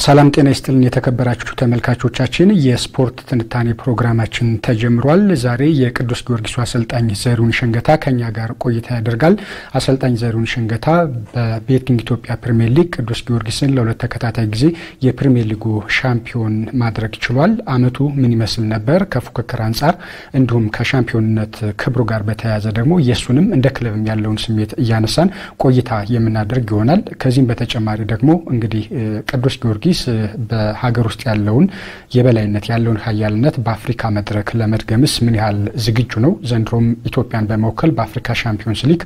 ሰላም ጤና ይስጥልን የተከበራችሁ ተመልካቾቻችን፣ የስፖርት ትንታኔ ፕሮግራማችን ተጀምሯል። ዛሬ የቅዱስ ጊዮርጊሱ አሰልጣኝ ዘሪሁን ሸንገታ ከኛ ጋር ቆይታ ያደርጋል። አሰልጣኝ ዘሪሁን ሸንገታ በቤቲንግ ኢትዮጵያ ፕሪምየር ሊግ ቅዱስ ጊዮርጊስን ለሁለት ተከታታይ ጊዜ የፕሪምየር ሊጉ ሻምፒዮን ማድረግ ችሏል። አመቱ ምን ይመስል ነበር? ከፉክክር አንጻር እንዲሁም ከሻምፒዮንነት ክብሩ ጋር በተያያዘ ደግሞ የእሱንም እንደ ክለብም ያለውን ስሜት እያነሳን ቆይታ የምናደርግ ይሆናል። ከዚህም በተጨማሪ ደግሞ እንግዲህ ቅዱስ ጊዮርጊስ በሀገር ውስጥ ያለውን የበላይነት ያለውን ሀያልነት በአፍሪካ መድረክ ለመድገምስ ምን ያህል ዝግጁ ነው? ዘንድሮም ኢትዮጵያን በመወከል በአፍሪካ ሻምፒዮንስ ሊግ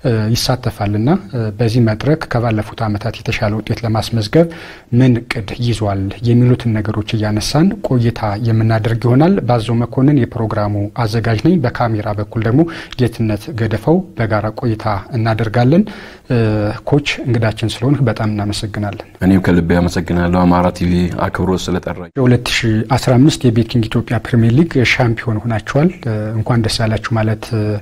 ይሳተፋልና በዚህ መድረክ ከባለፉት ዓመታት የተሻለ ውጤት ለማስመዝገብ ምን እቅድ ይዟል? የሚሉትን ነገሮች እያነሳን ቆይታ የምናደርግ ይሆናል። ባዘው መኮንን የፕሮግራሙ አዘጋጅ ነኝ። በካሜራ በኩል ደግሞ ጌትነት ገደፈው በጋራ ቆይታ እናደርጋለን። ኮች እንግዳችን ስለሆን በጣም እናመሰግናለን። እኔም ከልቤ አመሰግናለሁ አማራ ቲቪ አክብሮት ስለጠራኝ። የ2015 የቤቲንግ ኢትዮጵያ ፕሪሚየር ሊግ ሻምፒዮን ሆናችኋል። እንኳን ደስ ያላችሁ ማለት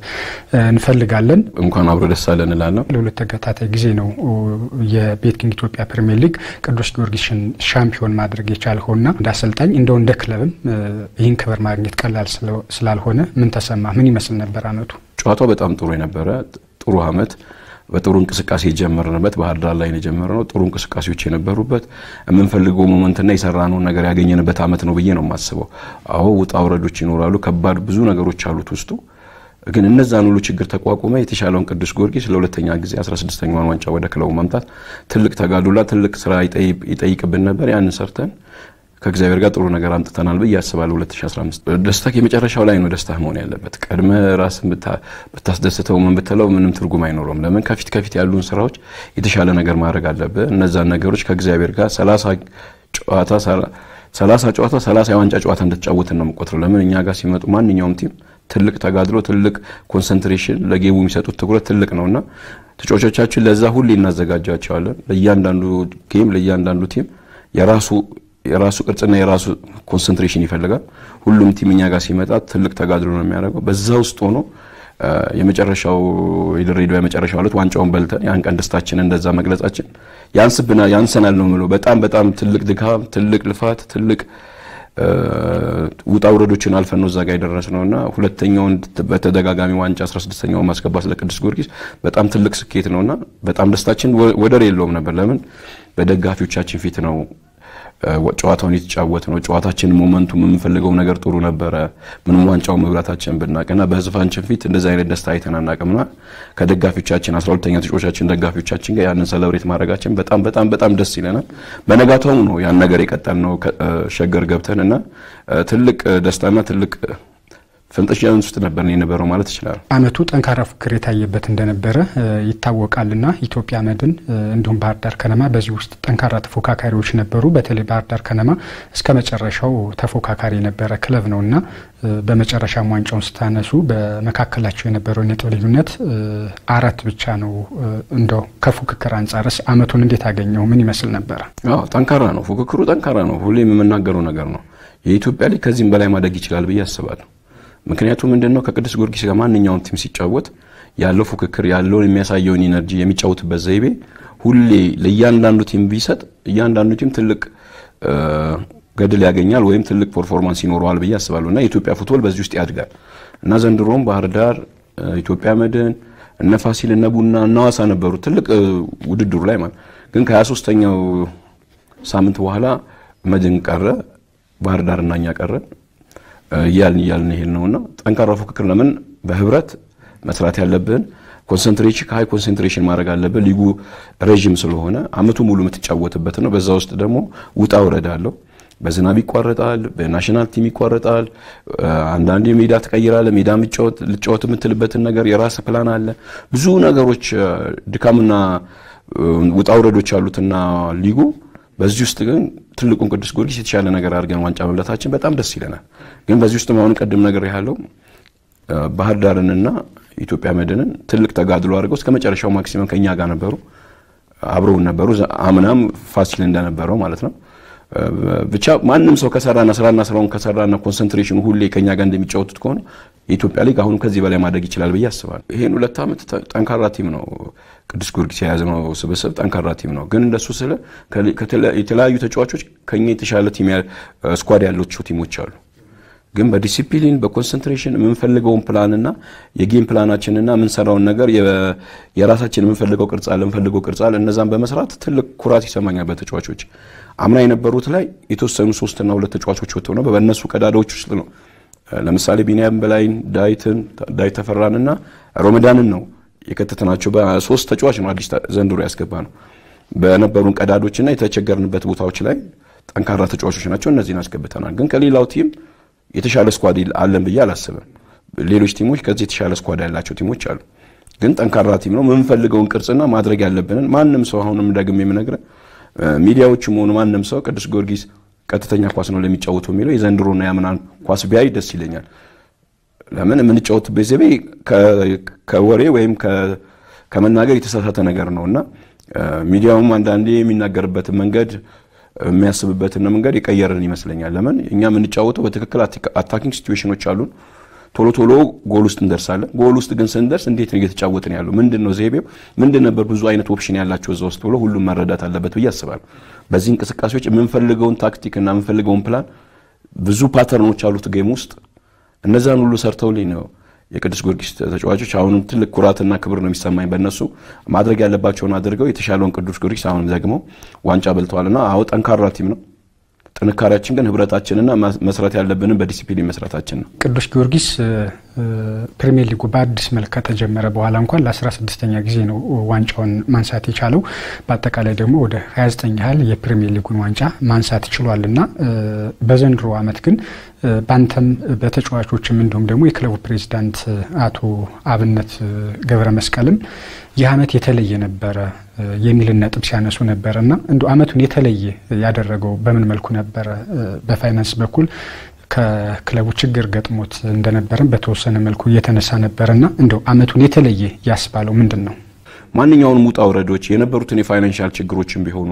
እንፈልጋለን። እንኳን አብሮ ደስ አለን እላለሁ። ለሁለት ተከታታይ ጊዜ ነው የቤቲንግ ኢትዮጵያ ፕሪሚየር ሊግ ቅዱስ ጊዮርጊስን ሻምፒዮን ማድረግ የቻልኸውና እንደ አሰልጣኝ እንደው እንደ ክለብም ይህን ክብር ማግኘት ቀላል ስላልሆነ ምን ተሰማ? ምን ይመስል ነበር አመቱ? ጨዋታው በጣም ጥሩ የነበረ ጥሩ አመት በጥሩ እንቅስቃሴ የጀመርንበት ባህር ዳር ላይ የጀመርነው ጥሩ እንቅስቃሴዎች የነበሩበት የምንፈልገው ሞመንትና የሰራነውን ነገር ያገኘንበት አመት ነው ብዬ ነው የማስበው። አዎ ውጣ ውረዶች ይኖራሉ፣ ከባድ ብዙ ነገሮች አሉት ውስጡ። ግን እነዛን ሁሉ ችግር ተቋቁመ የተሻለውን ቅዱስ ጊዮርጊስ ለሁለተኛ ጊዜ 16ኛውን ዋንጫ ወደ ክለቡ ማምጣት ትልቅ ተጋድሎና ትልቅ ስራ ይጠይቅብን ነበር። ያንን ሰርተን ከእግዚአብሔር ጋር ጥሩ ነገር አምጥተናል ብዬ አስባለሁ። 2015 ደስታ የመጨረሻው ላይ ነው ደስታ መሆን ያለበት። ቀድመ ራስን ብታስደስተው ምን ብትለው ምንም ትርጉም አይኖረውም። ለምን ከፊት ከፊት ያሉን ስራዎች የተሻለ ነገር ማድረግ አለብህ። እነዛን ነገሮች ከእግዚአብሔር ጋር 30 ጨዋታ 30 ጨዋታ 30 የዋንጫ ጨዋታ እንደተጫወትን ነው የምቆጥረው። ለምን እኛ ጋር ሲመጡ ማንኛውም ቲም ትልቅ ተጋድሎ፣ ትልቅ ኮንሰንትሬሽን፣ ለጌቡ የሚሰጡት ትኩረት ትልቅ ነውና ተጫዋቾቻችን ለዛ ሁሌ እናዘጋጃቸዋለን። ለእያንዳንዱ ጌም ለእያንዳንዱ ቲም የራሱ የራሱ ቅርጽና የራሱ ኮንሰንትሬሽን ይፈልጋል። ሁሉም ቲም እኛ ጋር ሲመጣ ትልቅ ተጋድሎ ነው የሚያደርገው። በዛ ውስጥ ሆኖ የመጨረሻው የድሬዳዋ የመጨረሻው ዕለት ዋንጫውን በልተን ያን ቀን ደስታችን እንደዛ መግለጻችን ያንስብናል ያንሰናል ነው የምለው። በጣም በጣም ትልቅ ድካም፣ ትልቅ ልፋት፣ ትልቅ ውጣ ውረዶችን አልፈን ነው እዛ ጋር የደረስነው እና ሁለተኛውን በተደጋጋሚ ዋንጫ 16ኛውን ማስገባት ለቅዱስ ጊዮርጊስ በጣም ትልቅ ስኬት ነውና በጣም ደስታችን ወደር የለውም ነበር። ለምን በደጋፊዎቻችን ፊት ነው ጨዋታውን የተጫወት ነው። ጨዋታችን ሞመንቱም የምንፈልገው ነገር ጥሩ ነበረ። ምንም ዋንጫው መብላታችን ብናቅና በህዝባችን ፊት እንደዚህ አይነት ደስታ አይተን አናቅምና ከደጋፊዎቻችን አስራ ሁለተኛ ተጫዋቾቻችን ደጋፊዎቻችን ጋር ያንን ሰለብሬት ማድረጋችን በጣም በጣም በጣም ደስ ይለናል። በነጋታውም ነው ያን ነገር የቀጠል ነው ሸገር ገብተን እና ትልቅ ደስታና ትልቅ ፍንጥሻን ውስጥ ነበር የነበረው ማለት ይችላል። አመቱ ጠንካራ ፉክክር የታየበት እንደነበረ ይታወቃልና ኢትዮጵያ መድን እንዲሁም ባህር ዳር ከነማ በዚህ ውስጥ ጠንካራ ተፎካካሪዎች ነበሩ። በተለይ ባህር ዳር ከነማ እስከ መጨረሻው ተፎካካሪ የነበረ ክለብ ነውና በመጨረሻም ዋንጫውን ስታነሱ በመካከላቸው የነበረው ነጥብ ልዩነት አራት ብቻ ነው። እንደው ከፉክክር አንጻርስ አመቱን እንዴት አገኘው? ምን ይመስል ነበረ? ጠንካራ ነው ፉክክሩ፣ ጠንካራ ነው። ሁሌም የምናገረው ነገር ነው። የኢትዮጵያ ሊግ ከዚህም በላይ ማደግ ይችላል ብዬ አስባለሁ። ምክንያቱም ምንድን ነው ከቅዱስ ጊዮርጊስ ጋር ማንኛውም ቲም ሲጫወት ያለው ፉክክር ያለውን የሚያሳየውን ኢነርጂ የሚጫወትበት ዘይቤ ሁሌ ለእያንዳንዱ ቲም ቢሰጥ እያንዳንዱ ቲም ትልቅ ገድል ያገኛል ወይም ትልቅ ፐርፎርማንስ ይኖረዋል ብዬ አስባለሁ እና የኢትዮጵያ ፉትቦል በዚህ ውስጥ ያድጋል እና ዘንድሮም ባህር ዳር፣ ኢትዮጵያ መድን፣ እነ ፋሲል፣ እነ ቡና፣ እነ ሐዋሳ ነበሩ ትልቅ ውድድሩ ላይ ማለት ግን ከ23ኛው ሳምንት በኋላ መድን ቀረ፣ ባህር ዳር እና እኛ ቀረን እያልን እያልን ይሄድ ነውና ጠንካራ ፉክክር ለምን በህብረት መስራት ያለብን ኮንሰንትሬሽን ከሀይ ኮንሰንትሬሽን ማድረግ አለብን። ሊጉ ረዥም ስለሆነ አመቱ ሙሉ የምትጫወትበት ነው። በዛ ውስጥ ደግሞ ውጣ ውረድ አለው። በዝናብ ይቋረጣል፣ በናሽናል ቲም ይቋረጣል። አንዳንድ ሜዳ ትቀይራለ። ሜዳ ልጫወት የምትልበትን ነገር የራስ ፕላን አለ። ብዙ ነገሮች ድካምና ውጣ ውረዶች አሉትና ሊጉ በዚህ ውስጥ ግን ትልቁን ቅዱስ ጊዮርጊስ የተሻለ ነገር አድርገን ዋንጫ መብላታችን በጣም ደስ ይለናል። ግን በዚህ ውስጥ አሁን ቅድም ነገር ያለው ባህር ዳርንና ኢትዮጵያ መድንን ትልቅ ተጋድሎ አድርገው እስከ መጨረሻው ማክሲመም ከእኛ ጋር ነበሩ፣ አብረውን ነበሩ። አምናም ፋሲል እንደነበረው ማለት ነው። ብቻ ማንም ሰው ከሰራና ስራና ስራውን ከሰራና ኮንሰንትሬሽኑ ሁሌ ከኛ ጋር እንደሚጫወቱት ከሆነ የኢትዮጵያ ሊግ አሁንም ከዚህ በላይ ማድረግ ይችላል ብዬ አስባለሁ። ይሄን ሁለት ዓመት ጠንካራ ቲም ነው ቅዱስ ጊዮርጊስ የያዝነው ስብስብ ጠንካራ ቲም ነው። ግን እንደሱ ስለ የተለያዩ ተጫዋቾች ከኛ የተሻለ ቲም ስኳድ ያላቸው ቲሞች አሉ። ግን በዲሲፕሊን በኮንሰንትሬሽን የምንፈልገውን ፕላንና የጌም ፕላናችንና የምንሰራውን ነገር የራሳችን የምንፈልገው ቅርጽ አለ የምንፈልገው ቅርጽ አለ እነዛን በመስራት ትልቅ ኩራት ይሰማኛል በተጫዋቾች አምና የነበሩት ላይ የተወሰኑ ሶስትና ሁለት ተጫዋቾች ወጥተው ነው በእነሱ ቀዳዳዎች ውስጥ ነው ለምሳሌ ቢኒያም በላይን ዳዊትን ዳዊት ተፈራንና ሮመዳንን ነው የከተትናቸው በሶስት ተጫዋች ነው አዲስ ዘንድሮ ያስገባ ነው በነበሩን ቀዳዶችና የተቸገርንበት ቦታዎች ላይ ጠንካራ ተጫዋቾች ናቸው እነዚህን አስገብተናል ግን ከሌላው ቲም የተሻለ ስኳድ አለን ብዬ አላስብም ሌሎች ቲሞች ከዚህ የተሻለ ስኳድ ያላቸው ቲሞች አሉ ግን ጠንካራ ቲም ነው የምንፈልገውን ቅርጽና ማድረግ ያለብንን ማንም ሰው አሁንም ደግሜ የምነግርህ ሚዲያዎችም ሆኑ ማንም ሰው ቅዱስ ጊዮርጊስ ቀጥተኛ ኳስ ነው ለሚጫወተው የሚለው የዘንድሮና ያምናን ኳስ ቢያይ ደስ ይለኛል ለምን የምንጫወትበት ዘይቤ ከወሬ ወይም ከመናገር የተሳሳተ ነገር ነው እና ሚዲያውም አንዳንዴ የሚናገርበትን መንገድ የሚያስብበትን መንገድ የቀየርን ይመስለኛል ለምን እኛ የምንጫወተው በትክክል አታኪንግ ሲትዌሽኖች አሉን ቶሎ ቶሎ ጎል ውስጥ እንደርሳለን ጎል ውስጥ ግን ስንደርስ እንዴት ነው እየተጫወትን ያለው ምንድን ነው ዘይቤው ምንድን ነበር ብዙ አይነት ኦፕሽን ያላቸው እዛ ውስጥ ብሎ ሁሉም መረዳት አለበት ብዬ አስባለሁ በዚህ እንቅስቃሴዎች የምንፈልገውን ታክቲክ እና የምንፈልገውን ፕላን ብዙ ፓተርኖች አሉት ጌም ውስጥ እነዛን ሁሉ ሰርተውልኝ ነው የቅዱስ ጊዮርጊስ ተጫዋቾች አሁንም ትልቅ ኩራትና ክብር ነው የሚሰማኝ በእነሱ ማድረግ ያለባቸውን አድርገው የተሻለውን ቅዱስ ጊዮርጊስ አሁንም ደግሞ ዋንጫ በልተዋልና አዎ ጠንካራ ቲም ነው ጥንካሬያችን ግን ህብረታችንና መስራት ያለብንን በዲሲፕሊን መስራታችን ነው ቅዱስ ጊዮርጊስ ፕሪሚየር ሊጉ በአዲስ መልክ ከተጀመረ በኋላ እንኳን ለ16ኛ ጊዜ ነው ዋንጫውን ማንሳት የቻለው በአጠቃላይ ደግሞ ወደ 29 ያህል የፕሪሚየር ሊጉን ዋንጫ ማንሳት ችሏል እና በዘንድሮ አመት ግን በአንተም በተጫዋቾችም እንዲሁም ደግሞ የክለቡ ፕሬዚዳንት አቶ አብነት ገብረ መስቀልም ይህ አመት የተለየ ነበረ የሚልን ነጥብ ሲያነሱ ነበረ እና እንዲ አመቱን የተለየ ያደረገው በምን መልኩ ነበረ? በፋይናንስ በኩል ከክለቡ ችግር ገጥሞት እንደነበረም በተወሰነ መልኩ እየተነሳ ነበረና እንደው አመቱን የተለየ ያስባለው ምንድን ነው? ማንኛውንም ውጣ ውረዶች የነበሩትን የፋይናንሻል ችግሮችን ቢሆኑ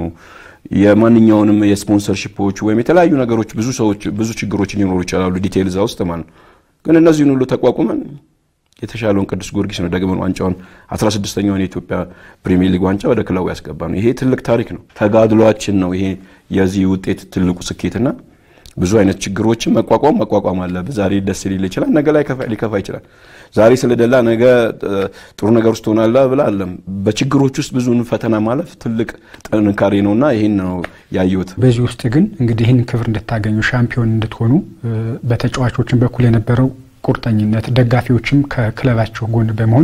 የማንኛውንም የስፖንሰርሺፖች ወይም የተለያዩ ነገሮች ብዙ ሰዎች ብዙ ችግሮች ሊኖሩ ይችላሉ፣ ዲቴይል እዛ ውስጥ ማለት ነው። ግን እነዚህን ሁሉ ተቋቁመን የተሻለውን ቅዱስ ጊዮርጊስ ነው ደግመን ዋንጫውን 16ኛውን የኢትዮጵያ ፕሪሚየር ሊግ ዋንጫ ወደ ክለቡ ያስገባ ነው። ይሄ ትልቅ ታሪክ ነው። ተጋድሏችን ነው ይሄ የዚህ ውጤት ትልቁ ስኬትና ብዙ አይነት ችግሮችን መቋቋም መቋቋም አለብህ። ዛሬ ደስ ሊል ይችላል፣ ነገ ላይ ሊከፋ ይችላል። ዛሬ ስለደላ ነገ ጥሩ ነገር ውስጥ ትሆናለህ ብለህ አለም። በችግሮች ውስጥ ብዙ ፈተና ማለፍ ትልቅ ጥንካሬ ነውና ይህን ነው ያየሁት። በዚህ ውስጥ ግን እንግዲህ ይህን ክብር እንድታገኙ ሻምፒዮን እንድትሆኑ በተጫዋቾችን በኩል የነበረው ቁርጠኝነት ደጋፊዎችም ከክለባቸው ጎን በመሆን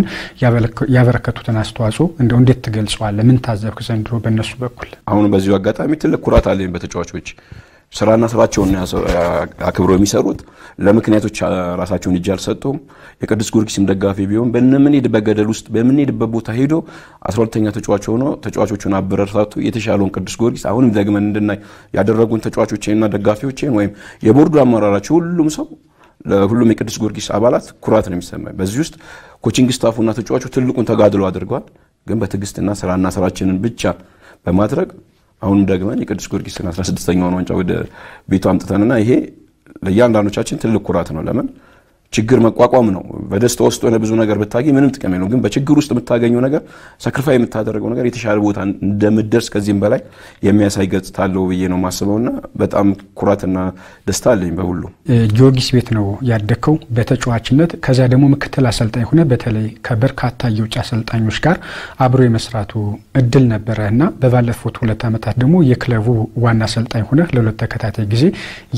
ያበረከቱትን አስተዋጽኦ እንደው እንዴት ትገልጸዋለህ? ምን ታዘብክ ዘንድሮ በእነሱ በኩል? አሁን በዚሁ አጋጣሚ ትልቅ ኩራት አለኝ በተጫዋቾች ስራና ስራቸውን አክብረው የሚሰሩት ለምክንያቶች ራሳቸውን እጅ አልሰጡም። የቅዱስ ጊዮርጊስም ደጋፊ ቢሆን በምንሄድበት ገደል ውስጥ በምንሄድበት ቦታ ሄዶ አስራ ሁለተኛ ተጫዋች ሆኖ ተጫዋቾቹን አበረታቱ የተሻለውን ቅዱስ ጊዮርጊስ አሁንም ደግመን እንድናይ ያደረጉን ተጫዋቾችንና ደጋፊዎችን ወይም የቦርዱ አመራራቸው ሁሉም ሰው ለሁሉም የቅዱስ ጊዮርጊስ አባላት ኩራት ነው የሚሰማኝ። በዚህ ውስጥ ኮቺንግ ስታፉና ተጫዋቹ ትልቁን ተጋድሎ አድርገዋል። ግን በትዕግስትና ስራና ስራችንን ብቻ በማድረግ አሁንም ደግመን የቅዱስ ጊዮርጊስን 16ኛውን ዋንጫ ወደ ቤቱ አምጥተንና ይሄ ለእያንዳንዶቻችን ትልቅ ኩራት ነው። ለምን ችግር መቋቋም ነው። በደስታ ውስጥ ሆነ ብዙ ነገር ብታገኝ ምንም ጥቅም የለውም። ግን በችግር ውስጥ የምታገኘው ነገር ሰክሪፋይ የምታደርገው ነገር የተሻለ ቦታ እንደምደርስ ከዚህም በላይ የሚያሳይ ገጽታ አለው ብዬ ነው የማስበውና በጣም ኩራትና ደስታ አለኝ በሁሉ። ጊዮርጊስ ቤት ነው ያደግከው በተጫዋችነት ከዚያ ደግሞ ምክትል አሰልጣኝ ሆነ በተለይ ከበርካታ የውጭ አሰልጣኞች ጋር አብሮ የመስራቱ እድል ነበረ እና በባለፉት ሁለት ዓመታት ደግሞ የክለቡ ዋና አሰልጣኝ ሆነ ለሁለት ተከታታይ ጊዜ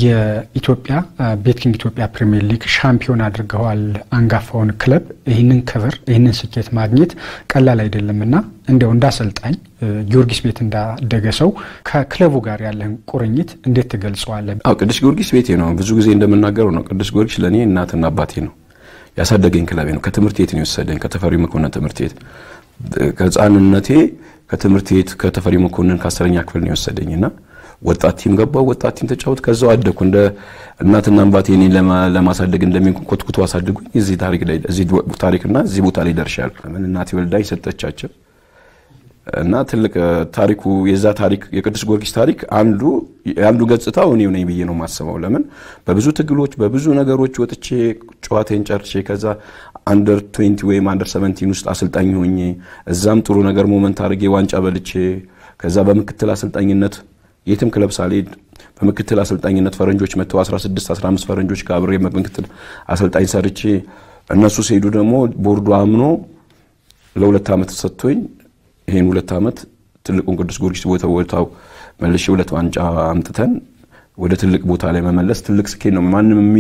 የኢትዮጵያ ቤትኪንግ ኢትዮጵያ ፕሪሚየር ሊግ ሻምፒዮን አድርገዋል አንጋፋውን ክለብ። ይህንን ክብር ይህንን ስኬት ማግኘት ቀላል አይደለም እና እንዲያው እንዳሰልጣኝ ጊዮርጊስ ቤት እንዳደገ ሰው ከክለቡ ጋር ያለን ቁርኝት እንዴት ትገልጸዋለህ? አዎ ቅዱስ ጊዮርጊስ ቤቴ ነው። ብዙ ጊዜ እንደምናገረው ነው። ቅዱስ ጊዮርጊስ ለእኔ እናትና አባቴ ነው። ያሳደገኝ ክለቤ ነው። ከትምህርት ቤት ነው የወሰደኝ፣ ከተፈሪ መኮንን ትምህርት ቤት ከህፃንነቴ ከትምህርት ቤት ከተፈሪ መኮንን ከአስረኛ ክፍል ነው የወሰደኝ እና ወጣት ቲም ገባው። ወጣት ቲም ተጫወት። ከዛው አደግኩ። እንደ እናትና አባቴ እኔን ለማሳደግ እንደሚሆን ኮትኩቶ አሳድጉኝ። እዚህ ታሪክ ላይ እዚህ ታሪክና እዚህ ቦታ ላይ ደርሻለሁ። ምን እናቴ ወልዳ የሰጠቻቸው እና ትልቅ ታሪኩ የዛ ታሪክ የቅዱስ ጊዮርጊስ ታሪክ አንዱ የአንዱ ገጽታው እኔው ነኝ ብዬ ነው የማስበው። ለምን በብዙ ትግሎች በብዙ ነገሮች ወጥቼ ጨዋታዬን ጨርሼ ከዛ አንደር ትዌንቲ ወይም አንደር ሰቨንቲን ውስጥ አሰልጣኝ ሆኜ እዛም ጥሩ ነገር ሞመንት አድርጌ ዋንጫ በልቼ ከዛ በምክትል አሰልጣኝነት የትም ክለብ ሳልሄድ በምክትል አሰልጣኝነት ፈረንጆች መጥተው 16 15 ፈረንጆች ከአብሬ በምክትል አሰልጣኝ ሰርቼ እነሱ ሲሄዱ ደግሞ ቦርዱ አምኖ ለሁለት ዓመት ሰጥቶኝ ይህን ሁለት ዓመት ትልቁን ቅዱስ ጊዮርጊስ ቦታ ቦታው መልሼ ሁለት ዋንጫ አምጥተን ወደ ትልቅ ቦታ ላይ መመለስ ትልቅ ስኬት ነው።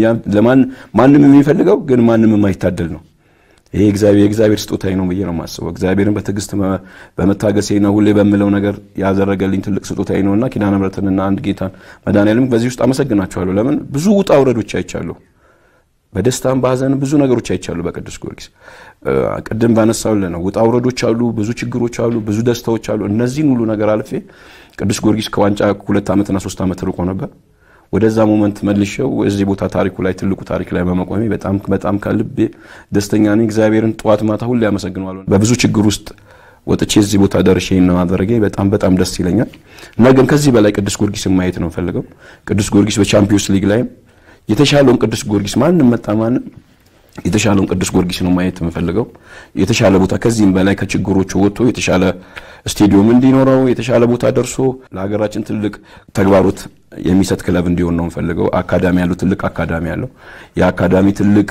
ማንም የሚፈልገው ግን ማንም የማይታደል ነው። ይሄ የእግዚአብሔር ስጦታዬ ነው ብዬ ነው የማስበው። እግዚአብሔርን በትዕግስት በመታገሴ ነው ሁሌ በምለው ነገር ያደረገልኝ ትልቅ ስጦታዬ ነውና ኪዳነ ምሕረትንና አንድ ጌታን መድኃኔዓለም በዚህ ውስጥ አመሰግናቸዋለሁ። ለምን ብዙ ውጣ ውረዶች አይቻለሁ። በደስታም በሀዘን ብዙ ነገሮች አይቻሉ። በቅዱስ ጊዮርጊስ ቅድም ባነሳውልህ ነው ውጣ ውረዶች አሉ፣ ብዙ ችግሮች አሉ፣ ብዙ ደስታዎች አሉ። እነዚህን ሁሉ ነገር አልፌ ቅዱስ ጊዮርጊስ ከዋንጫ ሁለት ዓመትና ሶስት ዓመት ርቆ ነበር። ወደዛ ሞመንት መልሼው እዚህ ቦታ ታሪኩ ላይ ትልቁ ታሪክ ላይ በመቆሜ በጣም በጣም ከልቤ ደስተኛ ነኝ። እግዚአብሔርን ጠዋት ማታ ሁሌ አመሰግነዋለሁ። በብዙ ችግር ውስጥ ወጥቼ እዚህ ቦታ ደርሼ ማድረጌ በጣም በጣም ደስ ይለኛል እና ግን ከዚህ በላይ ቅዱስ ጊዮርጊስን ማየት ነው ፈልገው ቅዱስ ጊዮርጊስ በቻምፒዮንስ ሊግ ላይም የተሻለውን ቅዱስ ጊዮርጊስ ማንም መጣ ማንም የተሻለውን ቅዱስ ጊዮርጊስ ነው ማየት የምፈልገው። የተሻለ ቦታ ከዚህም በላይ ከችግሮቹ ወጥቶ የተሻለ ስቴዲየም እንዲኖረው የተሻለ ቦታ ደርሶ ለሀገራችን ትልቅ ተግባሮት የሚሰጥ ክለብ እንዲሆን ነው የምፈልገው። አካዳሚ ያለው ትልቅ አካዳሚ ያለው የአካዳሚ ትልቅ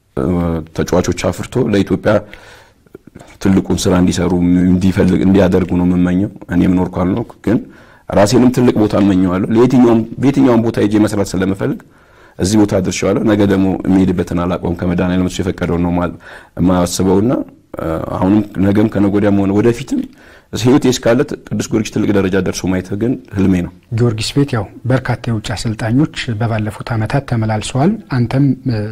ተጫዋቾች አፍርቶ ለኢትዮጵያ ትልቁን ስራ እንዲሰሩ እንዲፈልግ እንዲያደርጉ ነው የምመኘው። እኔም ኖርኩ አልኖርኩ ግን ራሴንም ትልቅ ቦታ እመኘዋለሁ። ለየትኛውም በየትኛውም ቦታ ሄጄ መስራት ስለምፈልግ እዚህ ቦታ ደርሼዋለሁ። ነገ ደግሞ የሚሄድበትን አላውቀውም። ከመድኃኔዓለም እሱ የፈቀደው ነው የማስበውና አሁንም ነገም ከነገ ወዲያም ሆነ ወደፊትም ህይወት እስካለ ቅዱስ ጊዮርጊስ ትልቅ ደረጃ ደርሶ ማየት ግን ህልሜ ነው። ጊዮርጊስ ቤት ያው በርካታ የውጭ አሰልጣኞች በባለፉት ዓመታት ተመላልሰዋል። አንተም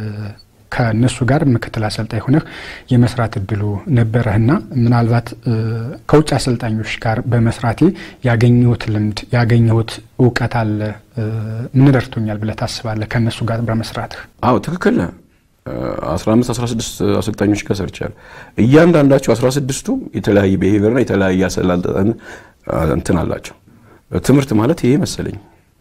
ከእነሱ ጋር ምክትል አሰልጣኝ ሆነህ የመስራት እድሉ ነበረህና ምናልባት ከውጭ አሰልጣኞች ጋር በመስራቴ ያገኘሁት ልምድ ያገኘሁት እውቀት አለ ምን ረድቶኛል ብለህ ታስባለህ? ከእነሱ ጋር በመስራትህ? አዎ ትክክል ነህ። 15 16 አሰልጣኞች ጋር ሰርቻለሁ። እያንዳንዳቸው 16ቱ የተለያየ ብሄቪየርና የተለያየ አሰላልጠን እንትን አላቸው። ትምህርት ማለት ይሄ መሰለኝ።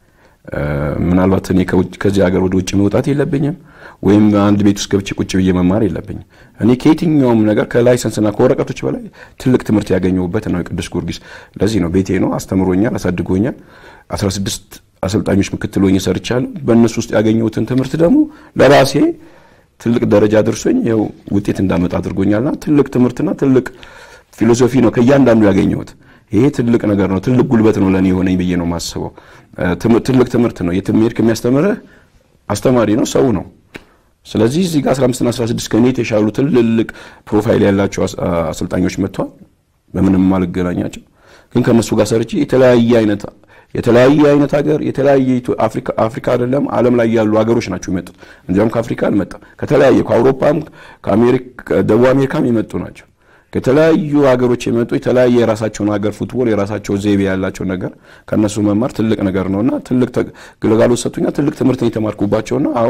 ምናልባት እኔ ከዚህ ሀገር ወደ ውጭ መውጣት የለብኝም ወይም አንድ ቤት ውስጥ ገብቼ ቁጭ ብዬ መማር የለብኝም። እኔ ከየትኛውም ነገር ከላይሰንስና ከወረቀቶች በላይ ትልቅ ትምህርት ያገኘሁበት ነው የቅዱስ ጊዮርጊስ። ለዚህ ነው ቤቴ ነው፣ አስተምሮኛል፣ አሳድጎኛል። 16 አሰልጣኞች ምክትል ሆኜ ሰርቻለሁ። በእነሱ ውስጥ ያገኘሁትን ትምህርት ደግሞ ለራሴ ትልቅ ደረጃ ደርሶኝ ይኸው ውጤት እንዳመጣ አድርጎኛልና ትልቅ ትምህርትና ትልቅ ፊሎሶፊ ነው ከእያንዳንዱ ያገኘሁት። ይሄ ትልቅ ነገር ነው፣ ትልቅ ጉልበት ነው ለእኔ የሆነኝ ብዬ ነው የማስበው። ትልቅ ትምህርት ነው። የትም ሄድክ የሚያስተምርህ አስተማሪ ነው፣ ሰው ነው። ስለዚህ እዚህ ጋር 15ና 16 ከእኔ የተሻሉ ትልልቅ ፕሮፋይል ያላቸው አሰልጣኞች መጥተዋል። በምንም አልገናኛቸው፣ ግን ከእነሱ ጋር ሰርቼ የተለያየ አይነት የተለያየ አይነት ሀገር የተለያየ አፍሪካ አይደለም ዓለም ላይ ያሉ ሀገሮች ናቸው የመጡት። እንዲያውም ከአፍሪካ አልመጣም፣ ከተለያየ ከአውሮፓም ከደቡብ አሜሪካም የመጡ ናቸው። ከተለያዩ ሀገሮች የመጡ የተለያየ የራሳቸውን ሀገር ፉትቦል የራሳቸው ዘይቤ ያላቸው ነገር ከእነሱ መማር ትልቅ ነገር ነውና ትልቅ ግልጋሎት ሰጡኛ። ትልቅ ትምህርት የተማርኩባቸውና አዎ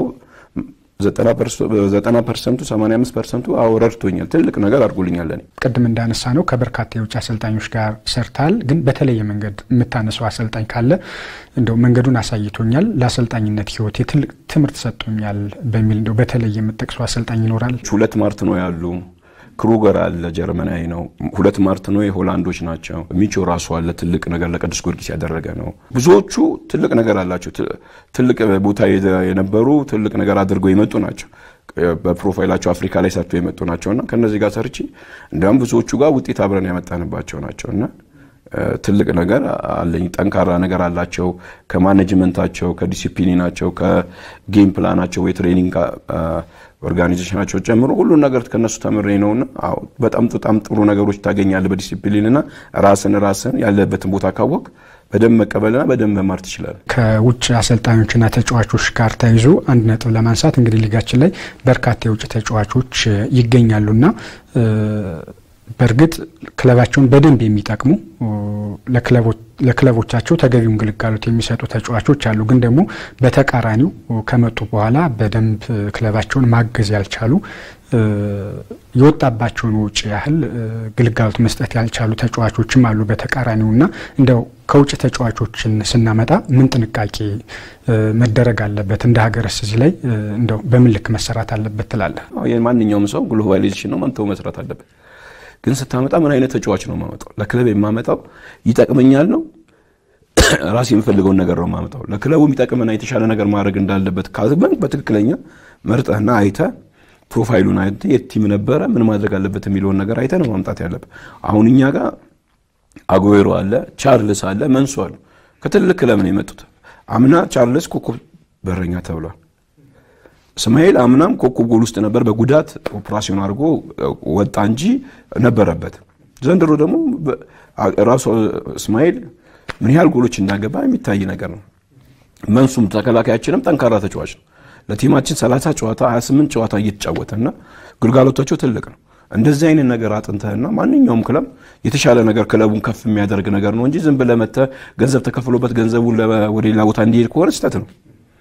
ዘጠና ፐርሰንቱ ሰማንያ አምስት ፐርሰንቱ አዎ ረድቶኛል። ትልቅ ነገር አድርጎልኛል። ለእኔ ቅድም እንዳነሳ ነው ከበርካታ የውጭ አሰልጣኞች ጋር ሰርታል። ግን በተለየ መንገድ የምታነሰው አሰልጣኝ ካለ እንደው መንገዱን አሳይቶኛል፣ ለአሰልጣኝነት ህይወት ትልቅ ትምህርት ሰጥቶኛል በሚል እንደው በተለየ የምጠቅሰው አሰልጣኝ ይኖራል? ሁለት ማርት ነው ያሉ ክሩገር አለ ጀርመናዊ ነው። ሁለት ማርት ነው የሆላንዶች ናቸው። ሚቾ ራሱ አለ ትልቅ ነገር ለቅዱስ ጊዮርጊስ ያደረገ ነው። ብዙዎቹ ትልቅ ነገር አላቸው። ትልቅ ቦታ የነበሩ ትልቅ ነገር አድርገው የመጡ ናቸው። በፕሮፋይላቸው አፍሪካ ላይ ሰርቶ የመጡ ናቸውና ከነዚህ ጋር ሰርቼ እንዲያውም ብዙዎቹ ጋር ውጤት አብረን ያመጣንባቸው ናቸውና ትልቅ ነገር አለኝ። ጠንካራ ነገር አላቸው። ከማኔጅመንታቸው፣ ከዲሲፕሊናቸው፣ ከጌም ፕላናቸው ወይ ትሬኒንግ ኦርጋናይዜሽናቸው ጨምሮ ሁሉን ነገር ከነሱ ተምሬ ነውና አዎ በጣም በጣም ጥሩ ነገሮች ታገኛለህ። በዲሲፕሊንና ራስን ራስን ያለበትን ቦታ ካወቅ በደንብ መቀበልና በደንብ መማር ትችላለህ። ከውጭ አሰልጣኞችና ተጫዋቾች ጋር ተይዞ አንድ ነጥብ ለማንሳት እንግዲህ ሊጋችን ላይ በርካታ የውጭ ተጫዋቾች ይገኛሉና በእርግጥ ክለባቸውን በደንብ የሚጠቅሙ ለክለቦቻቸው ተገቢውን ግልጋሎት የሚሰጡ ተጫዋቾች አሉ። ግን ደግሞ በተቃራኒው ከመጡ በኋላ በደንብ ክለባቸውን ማገዝ ያልቻሉ የወጣባቸውን ውጭ ያህል ግልጋሎት መስጠት ያልቻሉ ተጫዋቾችም አሉ በተቃራኒው እና እንደው ከውጭ ተጫዋቾችን ስናመጣ ምን ጥንቃቄ መደረግ አለበት? እንደ ሀገርስ እዚህ ላይ እንደው በምን ልክ መሰራት አለበት ትላለህ? ማንኛውም ሰው ግሎባላይዜሽን ነው መንተው መስራት አለበት። ግን ስታመጣ ምን አይነት ተጫዋች ነው የማመጣው? ለክለብ የማመጣው ይጠቅመኛል ነው ራሴ የምፈልገውን ነገር ነው የማመጣው። ለክለቡ የሚጠቅምና የተሻለ ነገር ማድረግ እንዳለበት ካዝበን በትክክለኛ መርጠህና አይተህ ፕሮፋይሉን አይተህ የት ቲም ነበረ ምን ማድረግ አለበት የሚለውን ነገር አይተህ ነው ማምጣት ያለብህ። አሁን እኛ ጋር አጉዌሮ አለ፣ ቻርልስ አለ፣ መንሱ አሉ። ከትልቅ ክለብ ነው የመጡት። አምና ቻርልስ ኮከብ በረኛ ተብሏል። እስማኤል አምናም ኮከብ ጎል ውስጥ ነበር። በጉዳት ኦፕራሲዮን አድርጎ ወጣ እንጂ ነበረበት። ዘንድሮ ደግሞ ራሱ እስማኤል ምን ያህል ጎሎች እንዳገባ የሚታይ ነገር ነው። መንሱም ተከላካያችንም ጠንካራ ተጫዋች ነው። ለቲማችን 30 ጨዋታ 28 ጨዋታ እየተጫወተና ግልጋሎታቸው ትልቅ ነው። እንደዚህ አይነት ነገር አጥንተህና ማንኛውም ክለብ የተሻለ ነገር ክለቡን ከፍ የሚያደርግ ነገር ነው እንጂ ዝም ብለህ መተህ ገንዘብ ተከፍሎበት ገንዘቡን ወደ ሌላ ቦታ እንዲሄድ ከሆነ ስህተት ነው።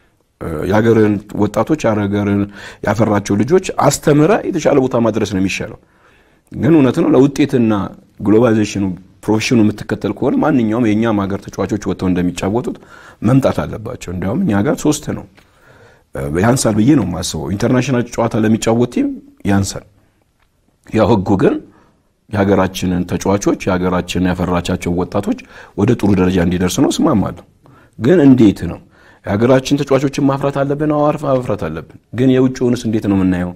የሀገርን ወጣቶች የሀገርን ያፈራቸው ልጆች አስተምረ የተሻለ ቦታ ማድረስ ነው የሚሻለው። ግን እውነት ነው ለውጤትና ግሎባላይዜሽኑ ፕሮፌሽኑ የምትከተል ከሆነ ማንኛውም የእኛም ሀገር ተጫዋቾች ወጥተው እንደሚጫወቱት መምጣት አለባቸው። እንዲያውም እኛ ጋር ሶስት ነው ያንሳል ብዬ ነው የማስበው። ኢንተርናሽናል ጨዋታ ለሚጫወት ቲም ያንሳል። ያው ህጉ ግን የሀገራችንን ተጫዋቾች የሀገራችንን ያፈራቻቸው ወጣቶች ወደ ጥሩ ደረጃ እንዲደርስ ነው እስማማለሁ። ግን እንዴት ነው የሀገራችን ተጫዋቾችን ማፍራት አለብን? አዋርፍ ማፍራት አለብን። ግን የውጭውንስ እንዴት ነው የምናየው?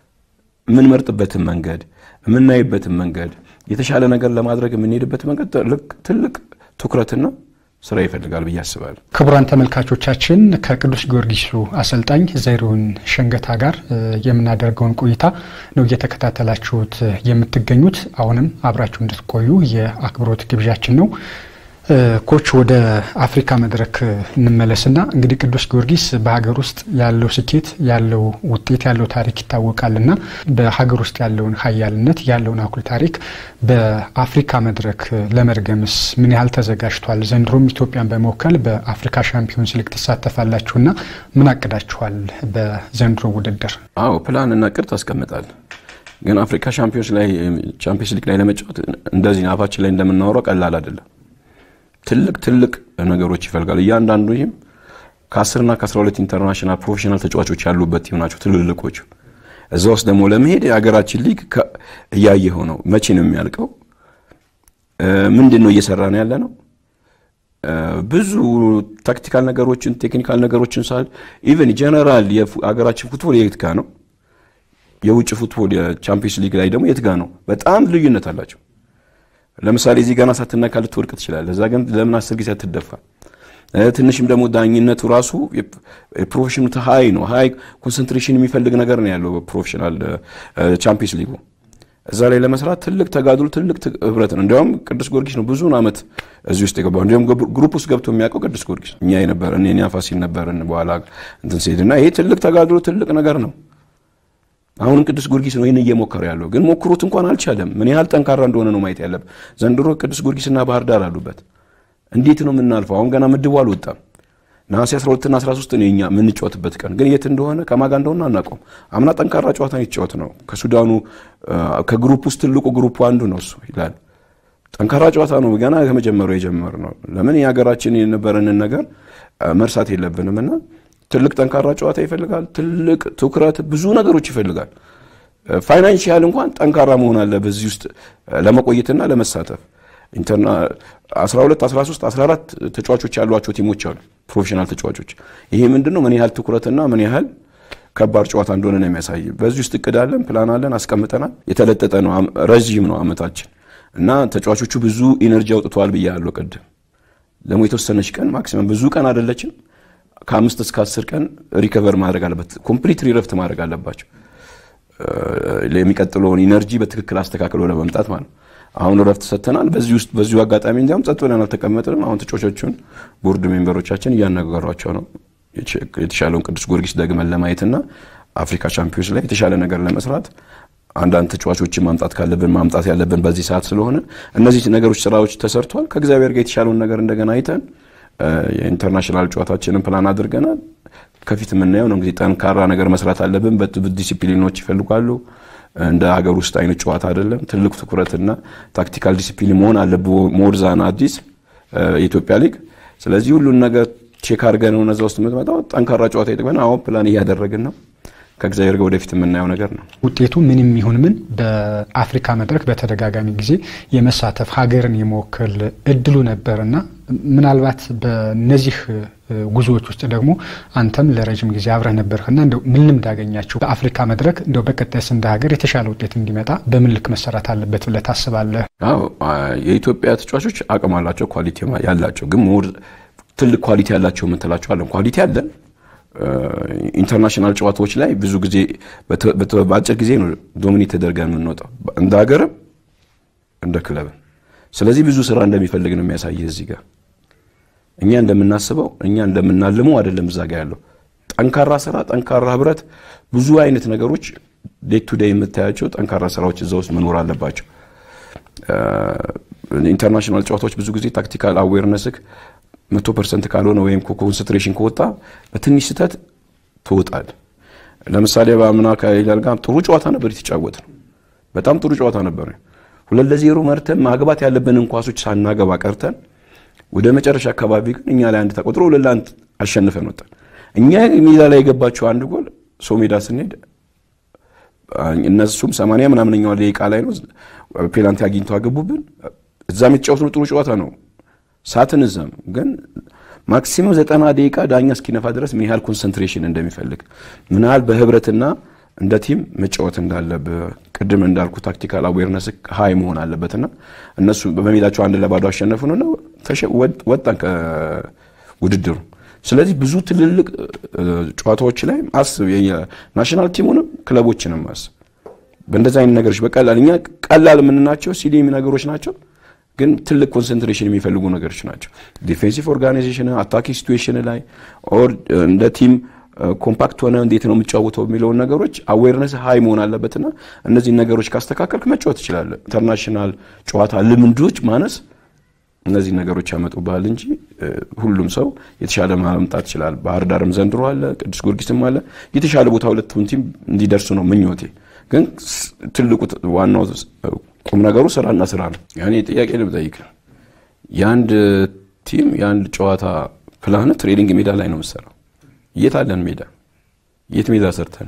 የምንመርጥበትን መንገድ የምናይበትን መንገድ የተሻለ ነገር ለማድረግ የምንሄድበት መንገድ ትልቅ ትኩረትና ስራ ይፈልጋል ብዬ አስባለሁ። ክቡራን ተመልካቾቻችን ከቅዱስ ጊዮርጊሱ አሰልጣኝ ዘሪሁን ሸንገታ ጋር የምናደርገውን ቆይታ ነው እየተከታተላችሁት የምትገኙት። አሁንም አብራችሁ እንድትቆዩ የአክብሮት ግብዣችን ነው። ኮች ወደ አፍሪካ መድረክ እንመለስና እንግዲህ ቅዱስ ጊዮርጊስ በሀገር ውስጥ ያለው ስኬት ያለው ውጤት ያለው ታሪክ ይታወቃልና በሀገር ውስጥ ያለውን ሀያልነት ያለውን አኩል ታሪክ በአፍሪካ መድረክ ለመድገምስ ምን ያህል ተዘጋጅቷል? ዘንድሮም ኢትዮጵያን በመወከል በአፍሪካ ሻምፒዮንስ ሊግ ትሳተፋላችሁና ምን አቅዳችኋል በዘንድሮ ውድድር? አዎ ፕላን እና እቅድ ታስቀምጣል። ግን አፍሪካ ሻምፒዮንስ ላይ ቻምፒዮንስ ሊግ ላይ ለመጫወት እንደዚህ አፋችን ላይ እንደምናወራው ቀላል አይደለም። ትልቅ ትልቅ ነገሮች ይፈልጋል። እያንዳንዱ ይህም ከ10ና ከ12 ኢንተርናሽናል ፕሮፌሽናል ተጫዋቾች ያሉበት ቲም ናቸው ትልልቆቹ። እዛ ውስጥ ደግሞ ለመሄድ የሀገራችን ሊግ እያየኸው ነው። መቼ ነው የሚያልቀው? ምንድን ነው እየሰራ ነው ያለ ነው። ብዙ ታክቲካል ነገሮችን ቴክኒካል ነገሮችን ሳል ኢቨን ጀነራል የሀገራችን ፉትቦል የት ጋ ነው? የውጭ ፉትቦል የቻምፒዮንስ ሊግ ላይ ደግሞ የት ጋ ነው? በጣም ልዩነት አላቸው። ለምሳሌ እዚህ ገና ሳትነካ ልትወድቅ ትችላለህ። እዛ ግን ለምን አስር ጊዜ አትደፋ? ትንሽም ደግሞ ዳኝነቱ ራሱ የፕሮፌሽኑ ሀይ ነው። ሀይ ኮንሰንትሬሽን የሚፈልግ ነገር ነው ያለው ፕሮፌሽናል ቻምፒዮንስ ሊጉ። እዛ ላይ ለመስራት ትልቅ ተጋድሎ፣ ትልቅ ህብረት ነው። እንዲያውም ቅዱስ ጊዮርጊስ ነው ብዙን ዓመት እዚህ ውስጥ የገባው። እንዲሁም ግሩፕ ውስጥ ገብቶ የሚያውቀው ቅዱስ ጊዮርጊስ እኛ የነበረን እኔ ፋሲል ነበርን በኋላ እንትን ሲሄድ እና ይሄ ትልቅ ተጋድሎ፣ ትልቅ ነገር ነው። አሁንም ቅዱስ ጊዮርጊስ ነው ይህን እየሞከረ ያለው። ግን ሞክሩት እንኳን አልቻለም። ምን ያህል ጠንካራ እንደሆነ ነው ማየት ያለብን። ዘንድሮ ቅዱስ ጊዮርጊስና ባህር ዳር አሉበት። እንዴት ነው የምናልፈው? አሁን ገና ምድቡ አልወጣም። ነሐሴ 12ና 13 ነው የኛ የምንጫወትበት ቀን። ግን የት እንደሆነ ከማጋ እንደሆነ አናውቀውም። አምና ጠንካራ ጨዋታ የተጫወት ነው ከሱዳኑ ከግሩፕ ውስጥ ትልቁ ግሩፕ አንዱ ነው እሱ ይላል። ጠንካራ ጨዋታ ነው። ገና ከመጀመሩ የጀመር ነው። ለምን የሀገራችን የነበረንን ነገር መርሳት የለብንም እና ትልቅ ጠንካራ ጨዋታ ይፈልጋል። ትልቅ ትኩረት፣ ብዙ ነገሮች ይፈልጋል። ፋይናንሽያል እንኳን ጠንካራ መሆን አለ በዚህ ውስጥ ለመቆየትና ለመሳተፍ 12፣ 13፣ 14 ተጫዋቾች ያሏቸው ቲሞች አሉ፣ ፕሮፌሽናል ተጫዋቾች። ይሄ ምንድን ነው ምን ያህል ትኩረትና ምን ያህል ከባድ ጨዋታ እንደሆነ ነው የሚያሳይ። በዚህ ውስጥ እቅድ አለን፣ ፕላን አለን፣ አስቀምጠናል። የተለጠጠ ነው፣ ረዥም ነው አመታችን እና ተጫዋቾቹ ብዙ ኢነርጂ አውጥተዋል ብያለሁ ቅድም። ደግሞ የተወሰነች ቀን ማክሲመም ብዙ ቀን አይደለችም ከአምስት እስከ አስር ቀን ሪከቨር ማድረግ አለበት። ኮምፕሊት ሪረፍት ማድረግ አለባቸው። የሚቀጥለውን ኢነርጂ በትክክል አስተካክሎ ለመምጣት ማለት ነው። አሁን ረፍት ሰጥተናል። በዚህ ውስጥ በዚሁ አጋጣሚ እንዲያውም ጸጥ ብለን አልተቀመጥንም። አሁን ተጫዋቾቹን ቦርድ ሜምበሮቻችን እያነጋገሯቸው ነው። የተሻለውን ቅዱስ ጊዮርጊስ ደግመን ለማየትና አፍሪካ ቻምፒዮንስ ላይ የተሻለ ነገር ለመስራት አንዳንድ ተጫዋቾችን ማምጣት ካለብን ማምጣት ያለብን በዚህ ሰዓት ስለሆነ እነዚህ ነገሮች ስራዎች ተሰርቷል። ከእግዚአብሔር ጋር የተሻለውን ነገር እንደገና አይተን የኢንተርናሽናል ጨዋታችንን ፕላን አድርገናል። ከፊት የምናየው ነው እንግዲህ ጠንካራ ነገር መስራት አለብን። ዲሲፕሊኖች ይፈልጓሉ። እንደ ሀገር ውስጥ አይነት ጨዋታ አይደለም። ትልቅ ትኩረትና ታክቲካል ዲሲፕሊን መሆን አለብህ። ሞርዛን አዲስ የኢትዮጵያ ሊግ። ስለዚህ ሁሉን ነገር ቼክ አድርገን እነዛ ውስጥ የምትመጣው ጠንካራ ጨዋታ ይጠቅመን። አሁን ፕላን እያደረግን ነው። ከእግዚአብሔር ጋር ወደፊት የምናየው ነገር ነው። ውጤቱ ምንም ይሁን ምን በአፍሪካ መድረክ በተደጋጋሚ ጊዜ የመሳተፍ ሀገርን የመወከል እድሉ ነበርና ምናልባት በእነዚህ ጉዞዎች ውስጥ ደግሞ አንተም ለረጅም ጊዜ አብረህ ነበርክና እንደው ምን ልምድ አገኛችሁ? በአፍሪካ መድረክ እንደው በቀጣይስ እንደ ሀገር የተሻለ ውጤት እንዲመጣ በምን ልክ መሰራት አለበት ብለህ ታስባለህ? አዎ የኢትዮጵያ ተጫዋቾች አቅም አላቸው፣ ኳሊቲ ያላቸው ግን ሞር ትልቅ ኳሊቲ ያላቸው የምትላቸው አለን። ኳሊቲ አለን ኢንተርናሽናል ጨዋታዎች ላይ ብዙ ጊዜ በአጭር ጊዜ ነው ዶሚኔት ተደርገን የምንወጣው እንደ ሀገርም እንደ ክለብም። ስለዚህ ብዙ ስራ እንደሚፈልግ ነው የሚያሳይህ እዚህ ጋር እኛ እንደምናስበው እኛ እንደምናልመው አይደለም። እዛ ጋር ያለው ጠንካራ ስራ፣ ጠንካራ ህብረት፣ ብዙ አይነት ነገሮች ዴይ ቱ ዴይ የምታያቸው ጠንካራ ስራዎች እዛ ውስጥ መኖር አለባቸው። ኢንተርናሽናል ጨዋታዎች ብዙ ጊዜ ታክቲካል አዌርነስክ መቶ ፐርሰንት ካልሆነ ወይም ኮንሰንትሬሽን ከወጣ በትንሽ ስህተት ትወጣል። ለምሳሌ በአምና ከሂላል ጋር ጥሩ ጨዋታ ነበር የተጫወት ነው። በጣም ጥሩ ጨዋታ ነበር። ሁለት ለዜሮ መርተን ማግባት ያለብንን ኳሶች ሳናገባ ቀርተን ወደ መጨረሻ አካባቢ ግን እኛ ላይ አንድ ተቆጥሮ ሁለት ለአንድ አሸንፈን ወጣን። እኛ ሜዳ ላይ የገባቸው አንድ ጎል ሰው ሜዳ ስንሄድ እነሱም ሰማንያ ምናምነኛው ደቂቃ ላይ ነው ፔናልቲ አግኝቶ አገቡብን። እዛም የተጫወትነው ጥሩ ጨዋታ ነው ሳትን እዛም ግን ማክሲመም ዘጠና ደቂቃ ዳኛ እስኪነፋ ድረስ ምን ያህል ኮንሰንትሬሽን እንደሚፈልግ ምን ያህል በህብረትና እንደ ቲም መጫወት እንዳለብህ ቅድም እንዳልኩ ታክቲካል አዌርነስ ሀይ መሆን አለበትና እነሱ በሜዳቸው አንድ ለባዶ አሸነፉንና ወጣን ከውድድሩ። ስለዚህ ብዙ ትልልቅ ጨዋታዎች ላይ አስብ፣ ናሽናል ቲሙንም ክለቦችንም አስብ። በእንደዚህ አይነት ነገሮች በቀላል እኛ ቀላል የምንናቸው ሲሊሚ ነገሮች ናቸው ግን ትልቅ ኮንሰንትሬሽን የሚፈልጉ ነገሮች ናቸው። ዲፌንሲቭ ኦርጋናይዜሽን አታኪ ሲትዌሽን ላይ ኦር እንደ ቲም ኮምፓክት ሆነ እንዴት ነው የምጫወተው የሚለውን ነገሮች አዌርነስ ሀይ መሆን አለበትና እነዚህን ነገሮች ካስተካከልክ መጫወት ትችላለህ። ኢንተርናሽናል ጨዋታ ልምዶች ማነስ እነዚህ ነገሮች ያመጡብሃል እንጂ ሁሉም ሰው የተሻለ ማምጣት ይችላል። ባህር ዳርም ዘንድሮ አለ፣ ቅዱስ ጊዮርጊስም አለ። የተሻለ ቦታ ሁለቱም ቲም እንዲደርሱ ነው ምኞቴ። ግን ትልቁ ዋናው ቁም ነገሩ ስራና ስራ ነው። ያኔ ጥያቄ ልጠይቅ፣ የአንድ ቲም የአንድ ጨዋታ ፕላን ትሬኒንግ ሜዳ ላይ ነው የምሰራው። የት አለን ሜዳ? የት ሜዳ ሰርተን?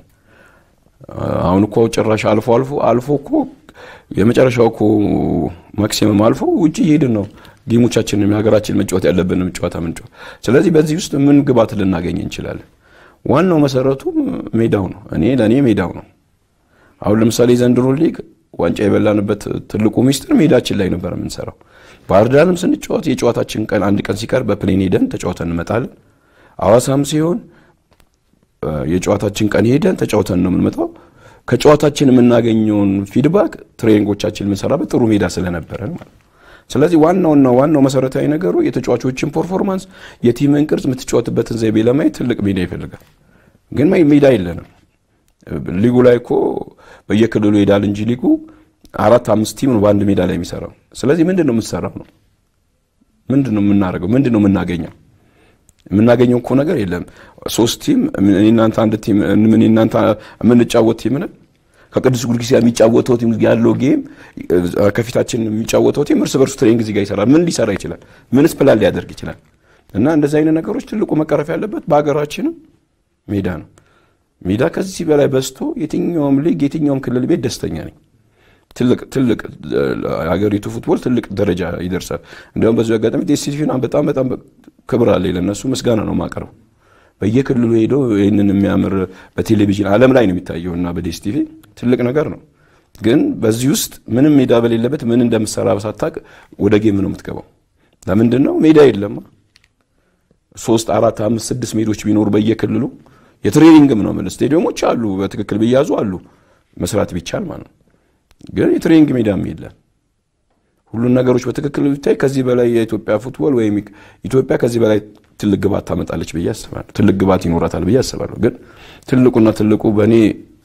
አሁን እኮ ጭራሽ አልፎ አልፎ አልፎ እኮ የመጨረሻው እኮ ማክሲመም አልፎ ውጭ እየሄድን ነው ጌሞቻችንን የሀገራችን መጫወት ያለብንም ጨዋታ ምንጫወት። ስለዚህ በዚህ ውስጥ ምን ግባት ልናገኝ እንችላለን? ዋናው መሰረቱ ሜዳው ነው። እኔ ለእኔ ሜዳው ነው። አሁን ለምሳሌ ዘንድሮ ሊግ ዋንጫ የበላንበት ትልቁ ሚስጥር ሜዳችን ላይ ነበር የምንሰራው። ባህር ዳርም ስንጫወት የጨዋታችን ቀን አንድ ቀን ሲቀር በፕሌን ሄደን ተጫውተን እንመጣለን። አዋሳም ሲሆን የጨዋታችን ቀን ሄደን ተጫውተን ነው የምንመጣው። ከጨዋታችን የምናገኘውን ፊድባክ ትሬኒንጎቻችን የምንሰራበት ጥሩ ሜዳ ስለነበረን ማለት ነው። ስለዚህ ዋናውና ዋናው መሰረታዊ ነገሩ የተጫዋቾችን ፐርፎርማንስ፣ የቲምን ቅርጽ፣ የምትጫወትበትን ዘይቤ ለማየት ትልቅ ሜዳ ይፈልጋል። ግን ሜዳ የለንም። ሊጉ ላይ እኮ በየክልሉ ይሄዳል እንጂ ሊጉ አራት አምስት ቲም ነው በአንድ ሜዳ ላይ የሚሰራው። ስለዚህ ምንድን ነው የምትሰራው ነው ምንድን ነው የምናደርገው? ምንድን ነው የምናገኘው? የምናገኘው እኮ ነገር የለም። ሶስት ቲም እናንተ አንድ ቲም ምን እናንተ የምንጫወት ቲም ነን። ከቅዱስ ጊዮርጊስ ጋር የሚጫወተው ቲም ያለው ጌም ከፊታችን የሚጫወተው ቲም እርስ በርሱ ትሬኒንግ እዚህ ጋር ይሰራል። ምን ሊሰራ ይችላል? ምንስ ፕላን ሊያደርግ ይችላል? እና እንደዚህ አይነት ነገሮች ትልቁ መቀረፍ ያለበት በሀገራችንም ሜዳ ነው። ሜዳ ከዚህ በላይ በዝቶ የትኛውም ሊግ የትኛውም ክልል ቤት ደስተኛ ነኝ። ትልቅ ትልቅ ሀገሪቱ ፉትቦል ትልቅ ደረጃ ይደርሳል። እንዲሁም በዚሁ አጋጣሚ ዴስቲቪን በጣም በጣም ክብር አለ ለነሱ ምስጋና ነው ማቀረው። በየክልሉ ሄደው ይህንን የሚያምር በቴሌቪዥን ዓለም ላይ ነው የሚታየው እና በዴስቲቪ ትልቅ ነገር ነው። ግን በዚህ ውስጥ ምንም ሜዳ በሌለበት ምን እንደምሰራ ሳታቅ ወደ ጌም ነው የምትገባው። ለምንድን ነው ሜዳ የለማ? ሶስት አራት አምስት ስድስት ሜዶች ቢኖሩ በየክልሉ የትሬኒንግም ነው የምልህ ስቴዲየሞች አሉ፣ በትክክል ቢያዙ አሉ፣ መስራት ቢቻል ማለት ነው። ግን የትሬኒንግ ሜዳም የለም። ሁሉን ነገሮች በትክክል ቢታይ ከዚህ በላይ የኢትዮጵያ ፉትቦል ወይም ኢትዮጵያ ከዚህ በላይ ትልቅ ግባት ታመጣለች ብዬ አስባለሁ። ትልቅ ግባት ይኖራታል ብዬ አስባለሁ። ግን ትልቁና ትልቁ በእኔ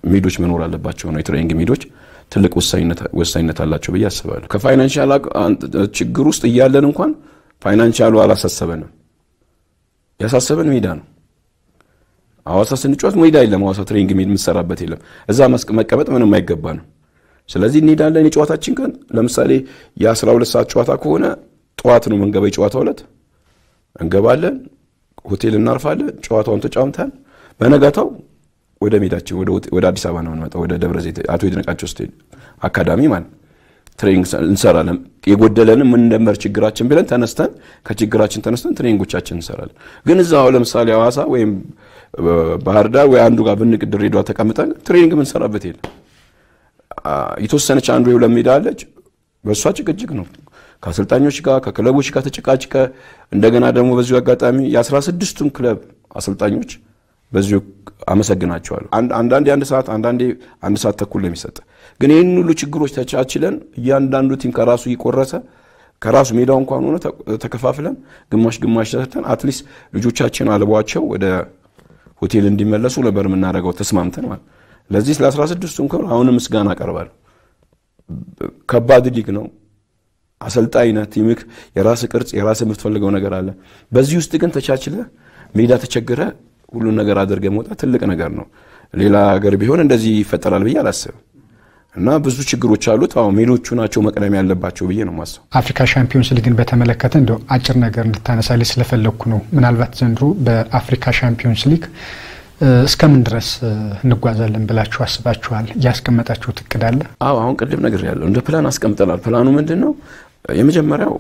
ሜዶች መኖር አለባቸው ነው። የትሬኒንግ ሜዶች ትልቅ ወሳኝነት አላቸው ብዬ አስባለሁ። ከፋይናንሻል ችግር ውስጥ እያለን እንኳን ፋይናንሻሉ አላሳሰበንም። ያሳሰበን ሜዳ ነው። ሐዋሳ ስንጫወት ሜዳ የለም። ሐዋሳ ትሬኒንግ ሜድ የምትሰራበት የለም። እዛ መቀመጥ ምንም አይገባንም። ስለዚህ እንሄዳለን። የጨዋታችን ቀን ለምሳሌ የአስራ ሁለት ሰዓት ጨዋታ ከሆነ ጠዋት ነው መንገባ የጨዋታ ዕለት እንገባለን፣ ሆቴል እናርፋለን። ጨዋታውን ተጫውተን በነጋታው ወደ ሜዳችን ወደ አዲስ አበባ ነው የምንመጣው፣ ወደ ደብረ ዘይት አቶ ይድነቃቸው ስቴዲየም አካዳሚ ማለት ትሬኒንግ እንሰራለን። የጎደለንም ምን እንደመር ችግራችን ብለን ተነስተን ከችግራችን ተነስተን ትሬኒንጎቻችን እንሰራለን። ግን እዛው ለምሳሌ ሐዋሳ ወይም ባህር ዳር ወይ አንዱ ጋር ብንቅ ድሬዳዋ ተቀምጠን ትሬኒንግ የምንሰራበት የለም። የተወሰነች አንዱ የሁለት ሜዳ አለች። በእሷ ጭቅጭቅ ነው ከአሰልጣኞች ጋር ከክለቦች ጋር ተጨቃጭቀ እንደገና ደግሞ በዚሁ አጋጣሚ የአስራ ስድስቱም ክለብ አሰልጣኞች በዚሁ አመሰግናቸዋለሁ። አንዳንዴ አንድ ሰዓት አንዳንዴ አንድ ሰዓት ተኩል ነው የሚሰጥ። ግን ይህን ሁሉ ችግሮች ተቻችለን እያንዳንዱ ቲም ከራሱ እየቆረሰ ከራሱ ሜዳው እንኳን ሆነ ተከፋፍለን ግማሽ ግማሽ ሰርተን አትሊስት ልጆቻችን አልቧቸው ወደ ሆቴል እንዲመለሱ ነበር የምናደርገው ተስማምተን ማለት ለዚህ ስለ 16ቱም ክብር አሁንም ምስጋና አቀርባለሁ። ከባድ ሊግ ነው። አሰልጣኝነት ቲምክ የራስ ቅርጽ የራስ የምትፈልገው ነገር አለ። በዚህ ውስጥ ግን ተቻችለ ሜዳ ተቸግረ ሁሉን ነገር አድርገ መውጣት ትልቅ ነገር ነው። ሌላ ሀገር ቢሆን እንደዚህ ይፈጠራል ብዬ አላስብም። እና ብዙ ችግሮች አሉት። አሁን ሜሎቹ ናቸው መቅደም ያለባቸው ብዬ ነው ማስበው። አፍሪካ ሻምፒዮንስ ሊግን በተመለከተ እንደው አጭር ነገር እንድታነሳልኝ ስለፈለግኩ ነው። ምናልባት ዘንድሮ በአፍሪካ ሻምፒዮንስ ሊግ እስከምን ድረስ እንጓዛለን ብላችሁ አስባችኋል? ያስቀመጣችሁት እቅድ አለ? አዎ አሁን ቅድም ነገር ያለው እንደ ፕላን አስቀምጠናል። ፕላኑ ምንድን ነው? የመጀመሪያው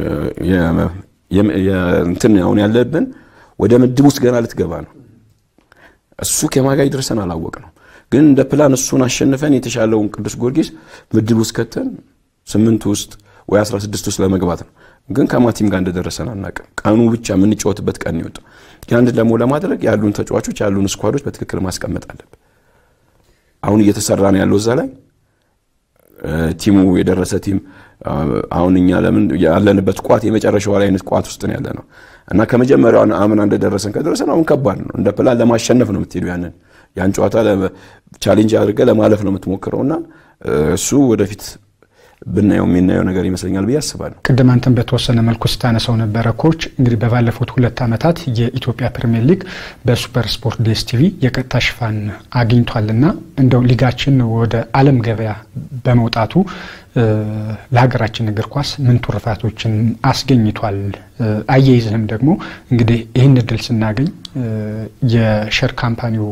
እንትን አሁን ያለብን ወደ ምድብ ውስጥ ገና ልትገባ ነው። እሱ ከማጋ ይድረሰን አላወቅ ነው። ግን እንደ ፕላን እሱን አሸንፈን የተሻለውን ቅዱስ ጊዮርጊስ ምድብ ውስጥ ከተን ስምንት ውስጥ ወይ 16 ውስጥ ለመግባት ነው። ግን ከማቲም ጋር እንደደረሰን አናውቅም። ቀኑ ብቻ የምንጫወትበት ቀን ይወጣ። ያን ደግሞ ለማድረግ ያሉን ተጫዋቾች ያሉን ስኳዶች በትክክል ማስቀመጥ አለብን። አሁን እየተሰራ ነው ያለው እዛ ላይ ቲሙ የደረሰ ቲም አሁን እኛ ለምን ያለንበት ቋት የመጨረሻው ላይ አይነት ቋት ውስጥ ነው ያለ ነው እና ከመጀመሪያው አምና እንደደረሰን ከደረሰን አሁን ከባድ ነው። እንደ ፕላን ለማሸነፍ ነው የምትሄዱ ያንን ያን ጨዋታ ቻሌንጅ አድርገ ለማለፍ ነው የምትሞክረው እና እሱ ወደፊት ብናየው የሚናየው ነገር ይመስለኛል ብዬ አስባለሁ። ቅድም አንተን በተወሰነ መልኩ ስታነሳው ነበረ ኮች እንግዲህ በባለፉት ሁለት ዓመታት የኢትዮጵያ ፕሪሚየር ሊግ በሱፐር ስፖርት ዴስ ቲቪ የቀጥታ ሽፋን አግኝቷልና እንደው ሊጋችን ወደ ዓለም ገበያ በመውጣቱ ለሀገራችን እግር ኳስ ምን ቱርፋቶችን አስገኝቷል? አያይዝህም ደግሞ እንግዲህ ይህን እድል ስናገኝ የሸር ካምፓኒው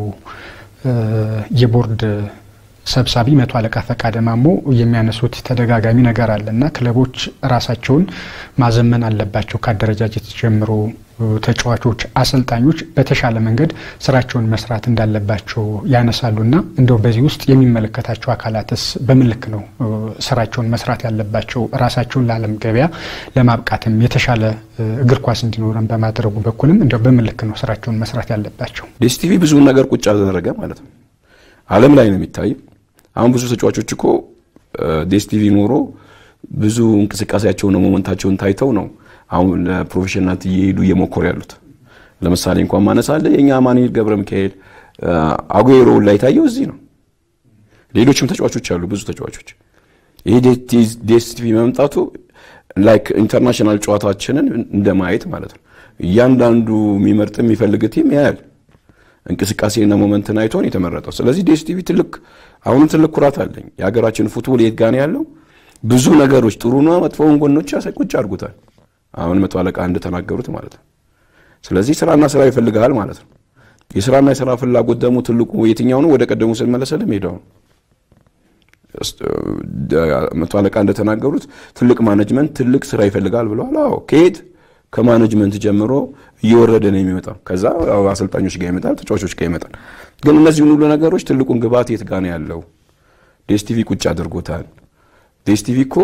የቦርድ ሰብሳቢ መቶ አለቃ ፈቃደ ማሞ የሚያነሱት ተደጋጋሚ ነገር አለ እና ክለቦች ራሳቸውን ማዘመን አለባቸው። ከአደረጃጀት ጀምሮ ተጫዋቾች፣ አሰልጣኞች በተሻለ መንገድ ስራቸውን መስራት እንዳለባቸው ያነሳሉ እና እንደው በዚህ ውስጥ የሚመለከታቸው አካላትስ በምን ልክ ነው ስራቸውን መስራት ያለባቸው? ራሳቸውን ለዓለም ገበያ ለማብቃትም የተሻለ እግር ኳስ እንዲኖረን በማድረጉ በኩልም እንደው በምን ልክ ነው ስራቸውን መስራት ያለባቸው? ዴስ ቲቪ ብዙውን ነገር ቁጭ አደረገ ማለት ነው። ዓለም ላይ ነው የሚታየው። አሁን ብዙ ተጫዋቾች እኮ ዴስ ቲቪ ኖሮ ብዙ እንቅስቃሴያቸውን ሞመንታቸውን ታይተው ነው አሁን ለፕሮፌሽናልነት እየሄዱ እየሞከሩ ያሉት። ለምሳሌ እንኳን ማነሳለ የእኛ አማኑኤል ገብረ ሚካኤል አጉዌሮ ላይ ታየው እዚህ ነው። ሌሎችም ተጫዋቾች አሉ፣ ብዙ ተጫዋቾች። ይሄ ዴስ ቲቪ መምጣቱ ላይክ ኢንተርናሽናል ጨዋታችንን እንደማየት ማለት ነው። እያንዳንዱ የሚመርጥ የሚፈልግ ቲም ያያል እንቅስቃሴና ሞመንትን አይቶን የተመረጠው። ስለዚህ ዴስ ቲቪ ትልቅ አሁንም ትልቅ ኩራት አለኝ። የሀገራችን ፉትቦል የት ጋር ነው ያለው? ብዙ ነገሮች ጥሩና መጥፎውን ጎኖች ቁጭ አድርጉታል። አሁን መቶ አለቃ እንደተናገሩት ማለት ነው። ስለዚህ ስራና ስራ ይፈልጋል ማለት ነው። የስራና የስራ ፍላጎት ደግሞ ትልቁ የትኛው ነው? ወደ ቀደሙ ስንመለሰል ሜዳው ነው። መቶ አለቃ እንደተናገሩት ትልቅ ማኔጅመንት ትልቅ ስራ ይፈልጋል ብለዋል። አዎ ከየት ከማኔጅመንት ጀምሮ እየወረደ ነው የሚመጣው። ከዛ አሰልጣኞች ጋር ይመጣል፣ ተጫዋቾች ጋር ይመጣል። ግን እነዚህን ሁሉ ነገሮች ትልቁን ግብዓት የት ጋር ነው ያለው? ዴስ ቲቪ ቁጭ አድርጎታል። ዴስ ቲቪ እኮ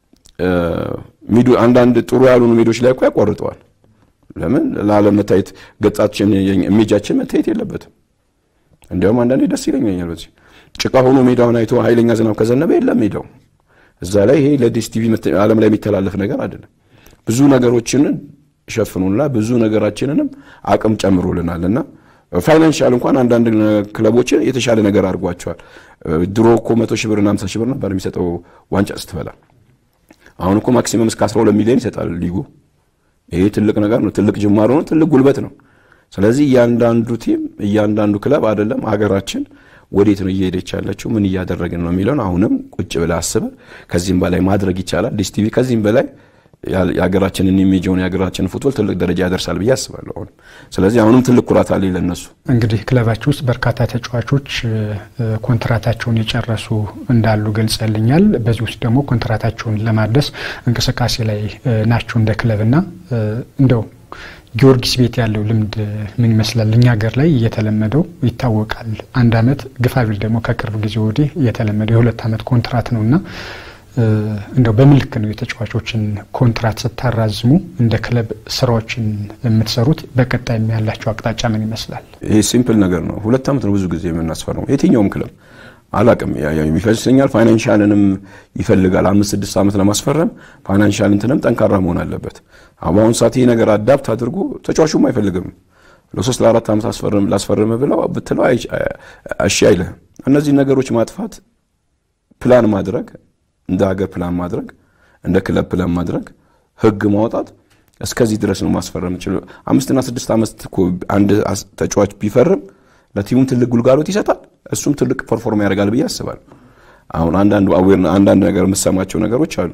አንዳንድ ጥሩ ያልሆኑ ሜዶች ላይ እኮ ያቋርጠዋል። ለምን ለዓለም መታየት ገጻችን ኢሜጃችን መታየት የለበትም። እንዲያውም አንዳንዴ ደስ ይለኛል። በዚህ ጭቃ ሆኖ ሜዳውን አይቶ ኃይለኛ ዝናብ ከዘነበ የለም ሜዳው እዛ ላይ ይሄ ለዴስ ቲቪ ዓለም ላይ የሚተላለፍ ነገር አይደለም። ብዙ ነገሮችንን ሸፍኑና ብዙ ነገራችንንም አቅም ጨምሮልናል እና ፋይናንሻል እንኳን አንዳንድ ክለቦችን የተሻለ ነገር አድርጓቸዋል። ድሮ እኮ መቶ ሺህ ብርና ሃምሳ ሺህ ብር ነበር የሚሰጠው ዋንጫ ስትበላ። አሁን እኮ ማክሲመም እስከ 12 ሚሊዮን ይሰጣል ሊጉ። ይሄ ትልቅ ነገር ነው፣ ትልቅ ጅማሮ ነው፣ ትልቅ ጉልበት ነው። ስለዚህ እያንዳንዱ ቲም እያንዳንዱ ክለብ አይደለም ሀገራችን ወዴት ነው እየሄደች ያለችው፣ ምን እያደረግን ነው የሚለውን አሁንም ቁጭ ብለህ አስበህ ከዚህም በላይ ማድረግ ይቻላል። ዲስ ቲቪ ከዚህም በላይ የሀገራችንን ኢሜጅን የሀገራችንን ፉትቦል ትልቅ ደረጃ ያደርሳል ብዬ አስባለሁ። አሁንም ስለዚህ አሁንም ትልቅ ኩራት አለ ለነሱ። እንግዲህ ክለባችሁ ውስጥ በርካታ ተጫዋቾች ኮንትራታቸውን የጨረሱ እንዳሉ ገልጸልኛል። በዚህ ውስጥ ደግሞ ኮንትራታቸውን ለማድረስ እንቅስቃሴ ላይ ናቸው እንደ ክለብና እንደው ጊዮርጊስ ቤት ያለው ልምድ ምን ይመስላል? እኛ ሀገር ላይ እየተለመደው ይታወቃል። አንድ አመት ግፋቢል ደግሞ ከቅርብ ጊዜ ወዲህ እየተለመደው የሁለት አመት ኮንትራት ነው እና እንደው በምን ልክ ነው የተጫዋቾችን ኮንትራት ስታራዝሙ እንደ ክለብ ስራዎችን የምትሰሩት? በቀጣይ ያላቸው አቅጣጫ ምን ይመስላል? ይህ ሲምፕል ነገር ነው። ሁለት ዓመት ነው ብዙ ጊዜ የምናስፈርመው የትኛውም ክለብ አላቅም ይመስለኛል። ፋይናንሻልንም ይፈልጋል። አምስት ስድስት ዓመት ለማስፈረም ፋይናንሻል እንትንም ጠንካራ መሆን አለበት። በአሁኑ ሰዓት ይህ ነገር አዳፕት አድርጎ ተጫዋቹም አይፈልግም። ለሶስት ለአራት ዓመት ላስፈርም ብለው ብትለው እሺ አይልህም። እነዚህ ነገሮች ማጥፋት ፕላን ማድረግ እንደ ሀገር ፕላን ማድረግ እንደ ክለብ ፕላን ማድረግ ህግ ማውጣት እስከዚህ ድረስ ነው ማስፈረም ችሎ አምስትና ስድስት ዓመት አንድ ተጫዋች ቢፈርም ለቲሙም ትልቅ ጉልጋሎት ይሰጣል። እሱም ትልቅ ፐርፎርም ያደርጋል ብዬ አስባለሁ። አሁን አንዳንድ አዌር አንዳንድ ነገር የምሰማቸው ነገሮች አሉ።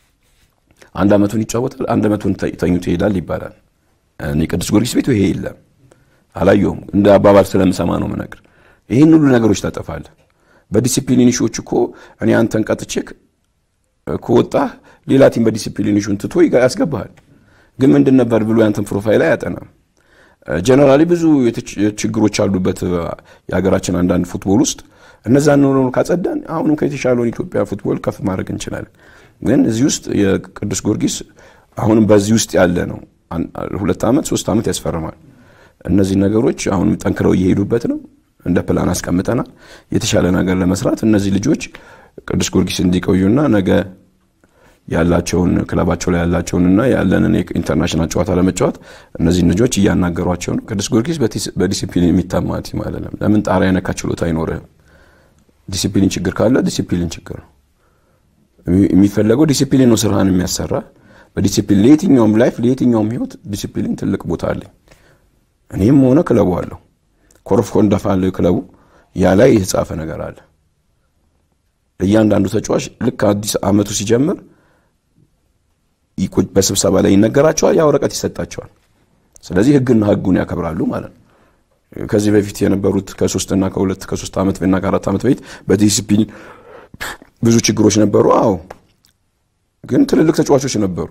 አንድ አመቱን ይጫወታል፣ አንድ አመቱን ተኝቶ ይሄዳል ይባላል። እኔ ቅዱስ ጊዮርጊስ ቤቱ ይሄ የለም አላየሁም። እንደ አባባል ስለምሰማ ነው የምነግር። ይህን ሁሉ ነገሮች ታጠፋለህ። በዲሲፕሊን ኢሹዎች እኮ እኔ አንተን ቀጥቼክ ከወጣህ ሌላ ቲም በዲሲፕሊን ኢሹን ትቶ ያስገባሃል። ግን ምንድን ነበር ብሎ ያንተን ፕሮፋይል አያጠናም። ጀነራሊ ብዙ ችግሮች አሉበት የሀገራችን አንዳንድ ፉትቦል ውስጥ እነዛን ኖሮ ካጸዳን አሁንም ከየተሻለውን ኢትዮጵያ ፉትቦል ከፍ ማድረግ እንችላለን። ግን እዚህ ውስጥ የቅዱስ ጊዮርጊስ አሁንም በዚህ ውስጥ ያለ ነው። ሁለት ዓመት ሶስት ዓመት ያስፈርማል። እነዚህ ነገሮች አሁንም ጠንክረው እየሄዱበት ነው። እንደ ፕላን አስቀምጠናል። የተሻለ ነገር ለመስራት እነዚህ ልጆች ቅዱስ ጊዮርጊስ እንዲቆዩና ነገ ያላቸውን ክለባቸው ላይ ያላቸውንና ያለንን ኢንተርናሽናል ጨዋታ ለመጫወት እነዚህ ልጆች እያናገሯቸው ነው። ቅዱስ ጊዮርጊስ በዲሲፕሊን የሚታማ ቲም አይደለም። ለምን ጣሪያ የነካ ችሎታ አይኖርህም። ዲሲፕሊን ችግር ካለ ዲሲፕሊን ችግር ነው የሚፈለገው። ዲሲፕሊን ነው ስራህን የሚያሰራ በዲሲፕሊን ለየትኛውም ላይፍ ለየትኛውም ህይወት ዲሲፕሊን ትልቅ ቦታ አለኝ። እኔም ሆነ ክለቡ አለው ኮረፍ ኮንዳፋ አለው ክለቡ ያ ላይ የተጻፈ ነገር አለ። እያንዳንዱ ተጫዋች ልክ አዲስ አመቱ ሲጀምር በስብሰባ ላይ ይነገራቸዋል፣ ያ ወረቀት ይሰጣቸዋል። ስለዚህ ህግና ህጉን ያከብራሉ ማለት ነው። ከዚህ በፊት የነበሩት ከሶስትና ከሁለት ከሶስት ዓመት እና ከአራት ዓመት በፊት በዲሲፕሊን ብዙ ችግሮች ነበሩ። አዎ፣ ግን ትልልቅ ተጫዋቾች ነበሩ።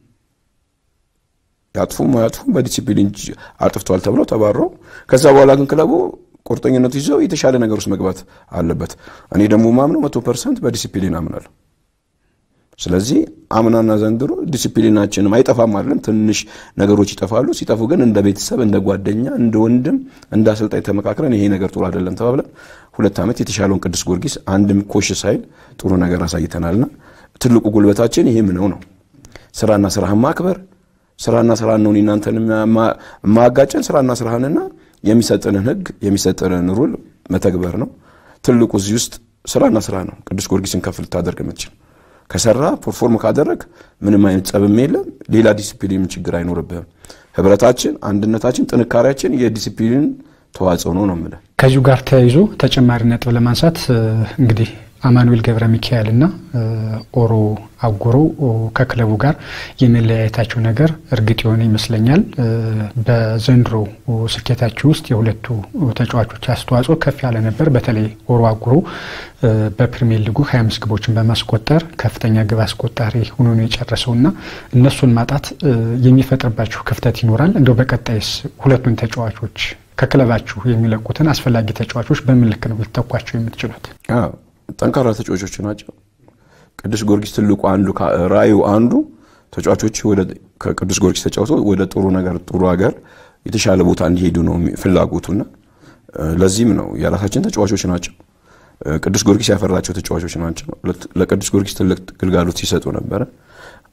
ያጥፉም አያጥፉም በዲሲፕሊን አጥፍተዋል ተብለው ተባረው፣ ከዛ በኋላ ግን ክለቡ ቁርጠኝነቱ ይዘው የተሻለ ነገር ውስጥ መግባት አለበት። እኔ ደግሞ ማምነው መቶ ፐርሰንት በዲሲፕሊን አምናለሁ። ስለዚህ አምናና ዘንድሮ ዲሲፕሊናችንም አይጠፋም አይደለም፣ ትንሽ ነገሮች ይጠፋሉ። ሲጠፉ ግን እንደ ቤተሰብ፣ እንደ ጓደኛ፣ እንደ ወንድም፣ እንደ አሰልጣኝ ተመካክረን ይሄ ነገር ጥሩ አይደለም ተባብለን ሁለት ዓመት የተሻለውን ቅዱስ ጊዮርጊስ አንድም ኮሽ ሳይል ጥሩ ነገር አሳይተናልና ትልቁ ጉልበታችን ይሄ ምነው ነው ስራና ስራህን ማክበር ስራና ስራህን ነው እናንተን ማጋጨን ስራና ስራህንና የሚሰጥንን ህግ የሚሰጥንን ሩል መተግበር ነው ትልቁ። እዚህ ውስጥ ስራና ስራ ነው ቅዱስ ጊዮርጊስን ከፍ ልታደርግ የምትችል ከሰራ ፐርፎርም ካደረግ ምንም አይነት ጸብም የለም። ሌላ ዲሲፕሊን ችግር አይኖርብህም። ህብረታችን፣ አንድነታችን፣ ጥንካሬያችን የዲሲፕሊን ተዋጽኦ ነው ነው የምልህ። ከዚሁ ጋር ተያይዞ ተጨማሪ ነጥብ ለማንሳት እንግዲህ አማኑኤል ገብረ ሚካኤል እና ኦሮ አጎሮ ከክለቡ ጋር የመለያየታቸው ነገር እርግጥ የሆነ ይመስለኛል። በዘንድሮ ስኬታቸው ውስጥ የሁለቱ ተጫዋቾች አስተዋጽኦ ከፍ ያለ ነበር። በተለይ ኦሮ አጎሮ በፕሪሚየር ሊጉ 25 ግቦችን በማስቆጠር ከፍተኛ ግብ አስቆጣሪ ሆኖ ነው የጨረሰው እና እነሱን ማጣት የሚፈጥርባችሁ ክፍተት ይኖራል። እንደው በቀጣይስ ሁለቱን ተጫዋቾች ከክለባችሁ የሚለቁትን አስፈላጊ ተጫዋቾች በምን ልክ ነው ልትተኳቸው የምትችሉት? ጠንካራ ተጫዋቾች ናቸው። ቅዱስ ጊዮርጊስ ትልቁ አንዱ ራዩ አንዱ ተጫዋቾች ከቅዱስ ጊዮርጊስ ተጫውቶ ወደ ጥሩ ነገር ጥሩ ሀገር የተሻለ ቦታ እንዲሄዱ ነው ፍላጎቱና ለዚህም ነው የራሳችን ተጫዋቾች ናቸው። ቅዱስ ጊዮርጊስ ያፈራቸው ተጫዋቾች ናቸው። ለቅዱስ ጊዮርጊስ ትልቅ ግልጋሎት ሲሰጡ ነበረ።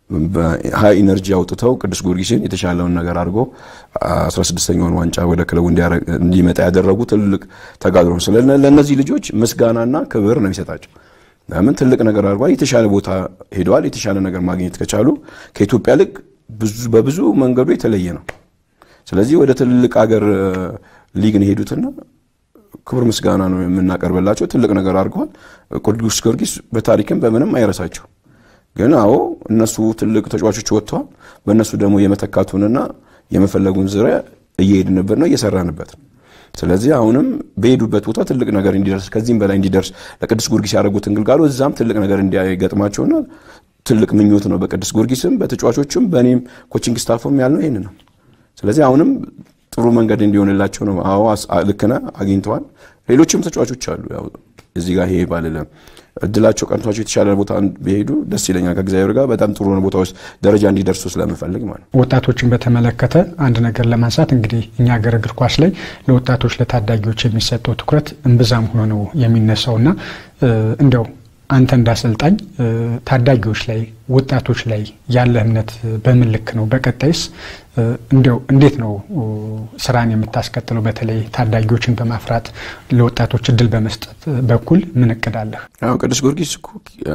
ሀይ ኢነርጂ አውጥተው ቅዱስ ጊዮርጊስን የተሻለውን ነገር አድርጎ 16ኛውን ዋንጫ ወደ ክለቡ እንዲመጣ ያደረጉ ትልቅ ተጋድሎ ነው። ስለ ለእነዚህ ልጆች ምስጋናና ክብር ነው የሚሰጣቸው። ለምን ትልቅ ነገር አድርጓል። የተሻለ ቦታ ሄደዋል። የተሻለ ነገር ማግኘት ከቻሉ ከኢትዮጵያ ልቅ በብዙ መንገዱ የተለየ ነው። ስለዚህ ወደ ትልቅ ሀገር ሊግ ነው የሄዱትና ክብር ምስጋና ነው የምናቀርብላቸው። ትልቅ ነገር አድርገዋል። ቅዱስ ጊዮርጊስ በታሪክም በምንም አይረሳቸው። ግን አዎ እነሱ ትልቅ ተጫዋቾች ወጥተዋል። በእነሱ ደግሞ የመተካቱንና የመፈለጉን ዙሪያ እየሄድንበት ነው እየሰራንበት ነው። ስለዚህ አሁንም በሄዱበት ቦታ ትልቅ ነገር እንዲደርስ ከዚህም በላይ እንዲደርስ ለቅዱስ ጊዮርጊስ ያደረጉትን ግልጋሎት እዛም ትልቅ ነገር እንዲገጥማቸውና ትልቅ ምኞት ነው በቅዱስ ጊዮርጊስም በተጫዋቾችም በእኔም ኮቺንግ ስታፍም ያልነው ይህን ነው። ስለዚህ አሁንም ጥሩ መንገድ እንዲሆንላቸው ነው። አዎ ልክ ነህ፣ አግኝተዋል። ሌሎችም ተጫዋቾች አሉ። ያው እዚህ ጋር ይሄ ባልለም እድላቸው ቀንቷቸው የተሻለ ቦታ ቢሄዱ ደስ ይለኛል። ከእግዚአብሔር ጋር በጣም ጥሩ ቦታ ውስጥ ደረጃ እንዲደርሱ ስለምፈልግ ማለት ነው። ወጣቶችን በተመለከተ አንድ ነገር ለማንሳት እንግዲህ እኛ ሀገር እግር ኳስ ላይ ለወጣቶች ለታዳጊዎች የሚሰጠው ትኩረት እምብዛም ሆኖ ነው የሚነሳው እና እንደው አንተ እንዳሰልጣኝ ታዳጊዎች ላይ ወጣቶች ላይ ያለ እምነት በምን ልክ ነው? በቀጣይስ እንዲያው እንዴት ነው ስራን የምታስቀጥለው? በተለይ ታዳጊዎችን በማፍራት ለወጣቶች እድል በመስጠት በኩል ምን እቅድ አለህ? አዎ ቅዱስ ጊዮርጊስ እኮ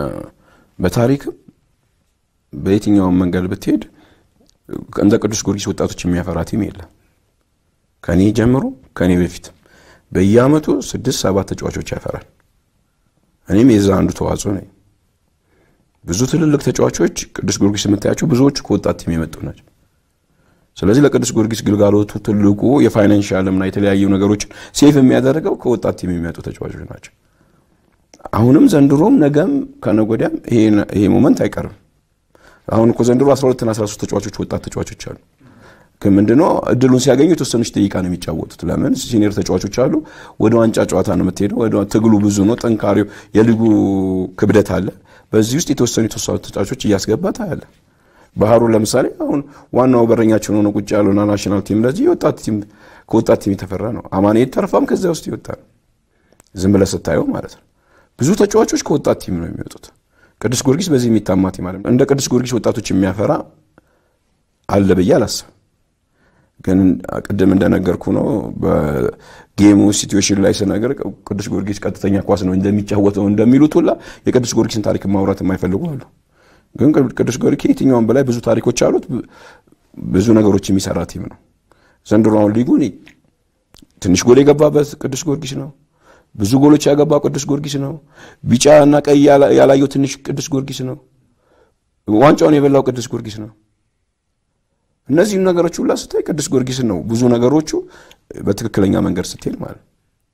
በታሪክም በየትኛውም መንገድ ብትሄድ እንደ ቅዱስ ጊዮርጊስ ወጣቶች የሚያፈራ ቲም የለም። ከኔ ጀምሮ ከኔ በፊት በየአመቱ ስድስት ሰባት ተጫዋቾች ያፈራል። እኔም የዛ አንዱ ተዋጽኦ ነኝ። ብዙ ትልልቅ ተጫዋቾች ቅዱስ ጊዮርጊስ የምታያቸው ብዙዎቹ ከወጣት ቲም የመጡ ናቸው። ስለዚህ ለቅዱስ ጊዮርጊስ ግልጋሎቱ ትልቁ የፋይናንሻልምና የተለያዩ ነገሮችን ሴፍ የሚያደርገው ከወጣት ቲም የሚመጡ ተጫዋቾች ናቸው። አሁንም ዘንድሮም ነገም ከነገ ወዲያም ይሄ ሞመንት አይቀርም። አሁን እኮ ዘንድሮ 12ና 13 ተጫዋቾች ወጣት ተጫዋቾች አሉ። ግን ምንድነው እድሉን ሲያገኙ የተወሰነች ደቂቃ ነው የሚጫወቱት። ለምን ሲኒየር ተጫዋቾች አሉ። ወደ ዋንጫ ጨዋታ ነው የምትሄደው። ወደ ትግሉ ብዙ ነው፣ ጠንካሪው የሊጉ ክብደት አለ። በዚህ ውስጥ የተወሰኑ የተወሰኑ ተጫዋቾች እያስገባ ታያለ። ባህሩ ለምሳሌ አሁን ዋናው በረኛችን ሆነ ቁጭ ያለውና ናሽናል ቲም ለዚህ የወጣት ቲም ከወጣት ቲም የተፈራ ነው። አማኑኤል ተርፋም ከዚያ ውስጥ ይወጣ ነው። ዝም ብለህ ስታየው ማለት ነው። ብዙ ተጫዋቾች ከወጣት ቲም ነው የሚወጡት። ቅዱስ ጊዮርጊስ በዚህ የሚታማ ቲም አለ። እንደ ቅዱስ ጊዮርጊስ ወጣቶች የሚያፈራ አለ ብዬ አላስብም። ግን ቅድም እንደነገርኩ ነው። በጌሙ ሲትዌሽን ላይ ስነገር ቅዱስ ጊዮርጊስ ቀጥተኛ ኳስ ነው እንደሚጫወተው እንደሚሉት ሁላ የቅዱስ ጊዮርጊስን ታሪክ ማውራት የማይፈልጉ አሉ። ግን ቅዱስ ጊዮርጊስ ከየትኛውም በላይ ብዙ ታሪኮች አሉት። ብዙ ነገሮች የሚሰራ ቲም ነው። ዘንድሮ አሁን ሊጉን ትንሽ ጎል የገባበት ቅዱስ ጊዮርጊስ ነው። ብዙ ጎሎች ያገባው ቅዱስ ጊዮርጊስ ነው። ቢጫ እና ቀይ ያላየው ትንሽ ቅዱስ ጊዮርጊስ ነው። ዋንጫውን የበላው ቅዱስ ጊዮርጊስ ነው። እነዚህም ነገሮች ሁላ ስታይ ቅዱስ ጊዮርጊስን ነው ብዙ ነገሮቹ በትክክለኛ መንገድ ስትሄድ ማለት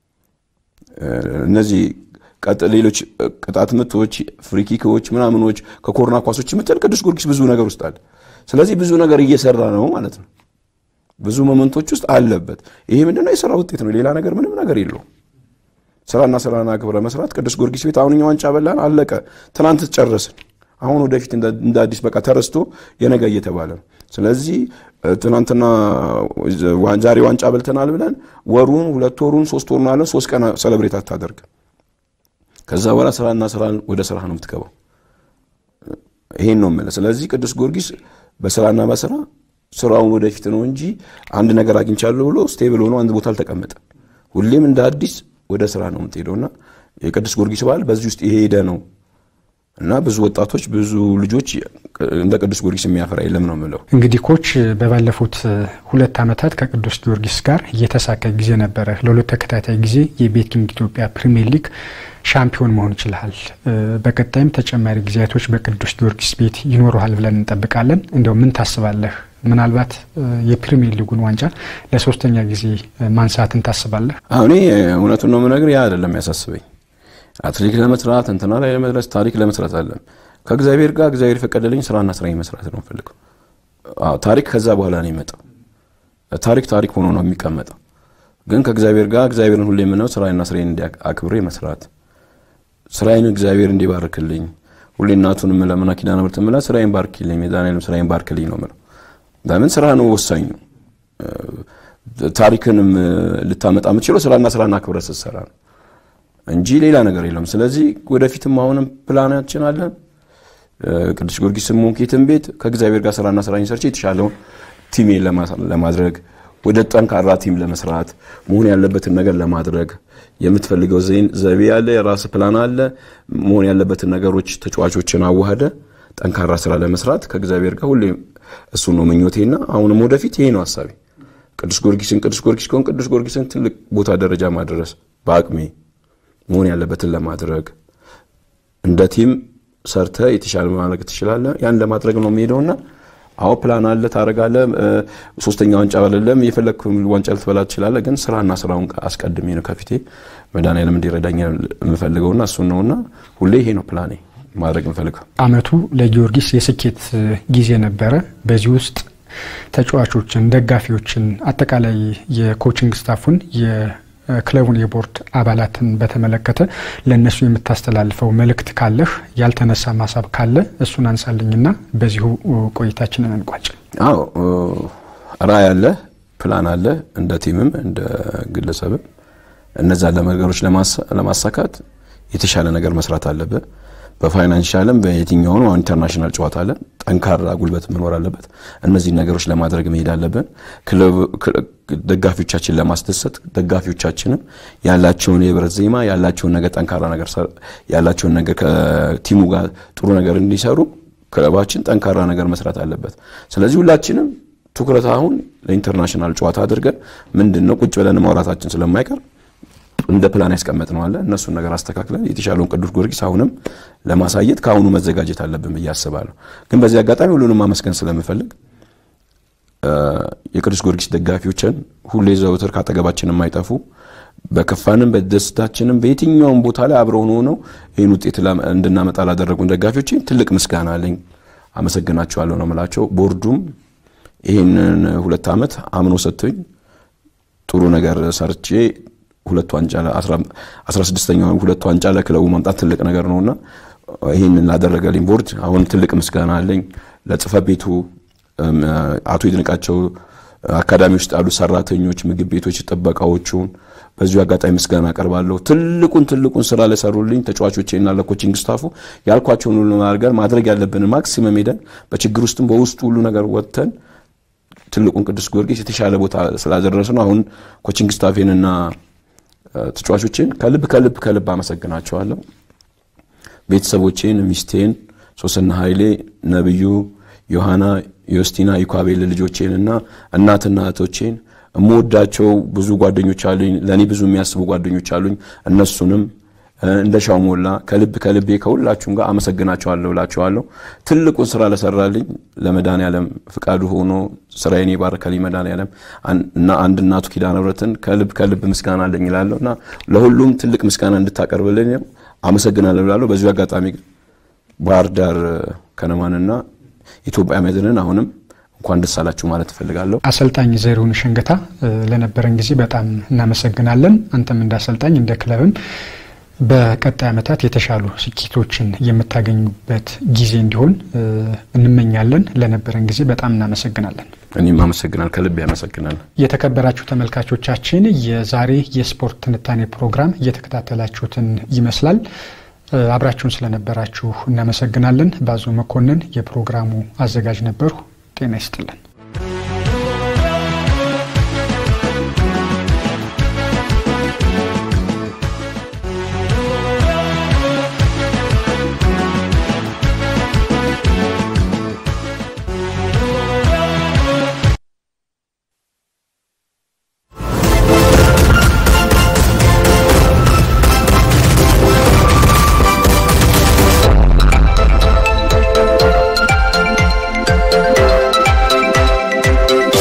እነዚህ ሌሎች ቅጣት ምቶች፣ ፍሪኪኮች፣ ምናምኖች ከኮርና ኳሶች የምትል ቅዱስ ጊዮርጊስ ብዙ ነገር ውስጥ አለ። ስለዚህ ብዙ ነገር እየሰራ ነው ማለት ነው። ብዙ መመንቶች ውስጥ አለበት። ይሄ ምንድነው? የስራ ውጤት ነው። ሌላ ነገር ምንም ነገር የለውም። ስራና ስራና ክብረ መስራት ቅዱስ ጊዮርጊስ ቤት አሁን እኛ ዋንጫ በላን፣ አለቀ። ትናንት ጨረስን። አሁን ወደፊት እንደ አዲስ በቃ ተረስቶ የነገ እየተባለ ነው። ስለዚህ ትናንትና ዛሬ ዋንጫ በልተናል ብለን ወሩን ሁለት ወሩን ሶስት ወሩን አለን ሶስት ቀን ሰለብሬት አታደርግ። ከዛ በኋላ ስራና ስራ ወደ ስራ ነው የምትገባው። ይሄን ነው የምልህ። ስለዚህ ቅዱስ ጊዮርጊስ በስራና በስራ ስራውን ወደፊት ነው እንጂ አንድ ነገር አግኝቻለሁ ብሎ ስቴብል ሆኖ አንድ ቦታ አልተቀመጠም። ሁሌም እንደ አዲስ ወደ ስራ ነው የምትሄደውና የቅዱስ ጊዮርጊስ በዓል በዚህ ውስጥ የሄደ ነው እና ብዙ ወጣቶች ብዙ ልጆች እንደ ቅዱስ ጊዮርጊስ የሚያፈራ የለም ነው የምለው። እንግዲህ ኮች በባለፉት ሁለት ዓመታት ከቅዱስ ጊዮርጊስ ጋር እየተሳካ ጊዜ ነበረ። ለሁለት ተከታታይ ጊዜ የቤቲንግ ኢትዮጵያ ፕሪሚየር ሊግ ሻምፒዮን መሆን ይችልሃል። በቀጣይም ተጨማሪ ጊዜያቶች በቅዱስ ጊዮርጊስ ቤት ይኖረሃል ብለን እንጠብቃለን። እንደው ምን ታስባለህ? ምናልባት የፕሪሚየር ሊጉን ዋንጫ ለሶስተኛ ጊዜ ማንሳትን ታስባለህ? እኔ እውነቱን ነው የምነግርህ፣ ያ አይደለም ያሳስበኝ አትሌቲክ ለመስራት እንትና ላይ ለመድረስ ታሪክ ለመስራት አለም ከእግዚአብሔር ጋር እግዚአብሔር የፈቀደልኝ ስራና ስራ መስራት ነው ፈልገው። ታሪክ ከዛ በኋላ ነው የመጣው። ታሪክ ታሪክ ሆኖ ነው የሚቀመጠው። ግን ከእግዚአብሔር ጋር እግዚአብሔርን ሁሌ የምነው ስራዬና ስራዬን አክብሬ መስራት፣ ስራዬን እግዚአብሔር እንዲባርክልኝ ሁሌ እናቱን ለምና ኪዳነ ምሕረት ምላ ስራዬን ባርክልኝ፣ ሜዛኔንም ስራዬን ባርክልኝ ነው ምለው። ለምን ስራ ነው ወሳኙ። ታሪክንም ልታመጣ የምትችለው ስራና ስራን አክብረ ስትሰራ ነው እንጂ ሌላ ነገር የለም። ስለዚህ ወደፊትም አሁንም ፕላናችን አለን። ቅዱስ ጊዮርጊስም ሆንክ የትም ቤት ከእግዚአብሔር ጋር ስራና ስራ ሰርቼ የተሻለውን ቲሜን ለማድረግ ወደ ጠንካራ ቲም ለመስራት መሆን ያለበትን ነገር ለማድረግ የምትፈልገው ዘይቤ ያለ የራስ ፕላን አለ። መሆን ያለበትን ነገሮች ተጫዋቾችን አዋህደ ጠንካራ ስራ ለመስራት ከእግዚአብሔር ጋር ሁሌ እሱ ነው ምኞቴና አሁንም ወደፊት ይሄ ነው ሀሳቤ። ቅዱስ ጊዮርጊስን ቅዱስ ጊዮርጊስ ከሆን ቅዱስ ጊዮርጊስን ትልቅ ቦታ ደረጃ ማድረስ በአቅሜ መሆን ያለበትን ለማድረግ እንደ ቲም ሰርተ የተሻለ ማድረግ ትችላለህ። ያን ለማድረግ ነው የሚሄደውና አዎ ፕላን አለ ታደርጋለህ። ሶስተኛ ዋንጫ አይደለም የፈለግ ዋንጫ ልትበላ ትችላለህ። ግን ስራና ስራውን አስቀድሜ ነው ከፊቴ መድኃኒዓለም እንዲረዳኝ የምፈልገውና እሱን ነውና ሁሌ ይሄ ነው ፕላኔ ማድረግ የምፈልገው። አመቱ ለጊዮርጊስ የስኬት ጊዜ ነበረ። በዚህ ውስጥ ተጫዋቾችን፣ ደጋፊዎችን፣ አጠቃላይ የኮችንግ ስታፉን የክለቡን የቦርድ አባላትን በተመለከተ ለእነሱ የምታስተላልፈው መልእክት ካለህ ያልተነሳ ማሳብ ካለ እሱን አንሳልኝና በዚሁ ቆይታችንን እንቋጭ። አዎ ራዕይ አለ፣ ፕላን አለ፣ እንደ ቲምም እንደ ግለሰብም እነዛን ነገሮች ለማሳካት የተሻለ ነገር መስራት አለብህ። በፋይናንሻልም በየትኛውም አሁን ኢንተርናሽናል ጨዋታ አለ፣ ጠንካራ ጉልበት መኖር አለበት። እነዚህን ነገሮች ለማድረግ መሄድ አለብን። ደጋፊዎቻችን ለማስደሰት ደጋፊዎቻችንም ያላቸውን የህብረት ዜማ ያላቸውን ነገር ጠንካራ ነገር ያላቸውን ነገር ከቲሙ ጋር ጥሩ ነገር እንዲሰሩ ክለባችን ጠንካራ ነገር መስራት አለበት። ስለዚህ ሁላችንም ትኩረት አሁን ለኢንተርናሽናል ጨዋታ አድርገን ምንድን ነው ቁጭ ብለን ማውራታችን ስለማይቀር እንደ ፕላን ያስቀመጥነው አለ እነሱን ነገር አስተካክለን የተሻለውን ቅዱስ ጊዮርጊስ አሁንም ለማሳየት ከአሁኑ መዘጋጀት አለብን ብዬ አስባለሁ። ግን በዚህ አጋጣሚ ሁሉንም ማመስገን ስለምፈልግ የቅዱስ ጊዮርጊስ ደጋፊዎችን ሁሌ ዘውትር ካጠገባችን የማይጠፉ በከፋንም በደስታችንም በየትኛውም ቦታ ላይ አብረውን ሆነው ይህን ውጤት እንድናመጣ ላደረጉን ደጋፊዎች ትልቅ ምስጋና አለኝ። አመሰግናቸዋለሁ ነው የምላቸው። ቦርዱም ይህንን ሁለት ዓመት አምኖ ሰጥቶኝ ጥሩ ነገር ሰርቼ ሁለት ዋንጫ አስራ ስድስተኛው ሁለት ዋንጫ ለክለቡ ማምጣት ትልቅ ነገር ነውና ይህንን ላደረገልኝ ቦርድ አሁን ትልቅ ምስጋና አለኝ። ለጽህፈት ቤቱ አቶ ይድነቃቸው አካዳሚ ውስጥ ያሉ ሰራተኞች፣ ምግብ ቤቶች፣ ጥበቃዎቹን በዚሁ አጋጣሚ ምስጋና አቀርባለሁ። ትልቁን ትልቁን ስራ ለሰሩልኝ ተጫዋቾቼና ለኮቺንግ ስታፉ ያልኳቸውን ሁሉ አድርገን ማድረግ ያለብንን ማክሲመም ሄደን በችግር ውስጥም በውስጡ ሁሉ ነገር ወጥተን ትልቁን ቅዱስ ጊዮርጊስ የተሻለ ቦታ ስላደረስ ነው። አሁን ኮቺንግ ስታፌንና ተጫዋቾቼን ከልብ ከልብ ከልብ አመሰግናቸዋለሁ። ቤተሰቦቼን፣ ሚስቴን፣ ሶስና ኃይሌ፣ ነብዩ፣ ዮሐና፣ ዮስቲና፣ ዩካቤል ልጆቼን እና እናትና እህቶቼን እምወዳቸው ብዙ ጓደኞች አሉኝ። ለእኔ ብዙ የሚያስቡ ጓደኞች አሉኝ። እነሱንም እንደ ሻው ሞላ ከልብ ከልቤ ከሁላችሁም ጋር አመሰግናቸዋለሁ እላቸዋለሁ። ትልቁን ስራ ለሰራልኝ ለመድኃኔዓለም ፍቃዱ ሆኖ ስራዬን የባረከልኝ መድኃኔዓለም እና አንድ እናቱ ኪዳነ ምሕረትን ከልብ ከልብ ምስጋና አለኝ እላለሁ እና ለሁሉም ትልቅ ምስጋና እንድታቀርብልኝ አመሰግናለሁ እላለሁ። በዚሁ አጋጣሚ ባህር ዳር ከነማንና ኢትዮጵያ መድንን አሁንም እንኳን ደስ አላችሁ ማለት እፈልጋለሁ። አሰልጣኝ ዘሪሁን ሸንገታ ለነበረን ጊዜ በጣም እናመሰግናለን። አንተም እንደ አሰልጣኝ እንደ ክለብም በቀጣይ ዓመታት የተሻሉ ስኬቶችን የምታገኙበት ጊዜ እንዲሆን እንመኛለን። ለነበረን ጊዜ በጣም እናመሰግናለን። እኔም አመሰግናል፣ ከልብ ያመሰግናል። የተከበራችሁ ተመልካቾቻችን የዛሬ የስፖርት ትንታኔ ፕሮግራም እየተከታተላችሁትን ይመስላል። አብራችሁን ስለነበራችሁ እናመሰግናለን። ባዞ መኮንን የፕሮግራሙ አዘጋጅ ነበርሁ። ጤና ይስጥልን።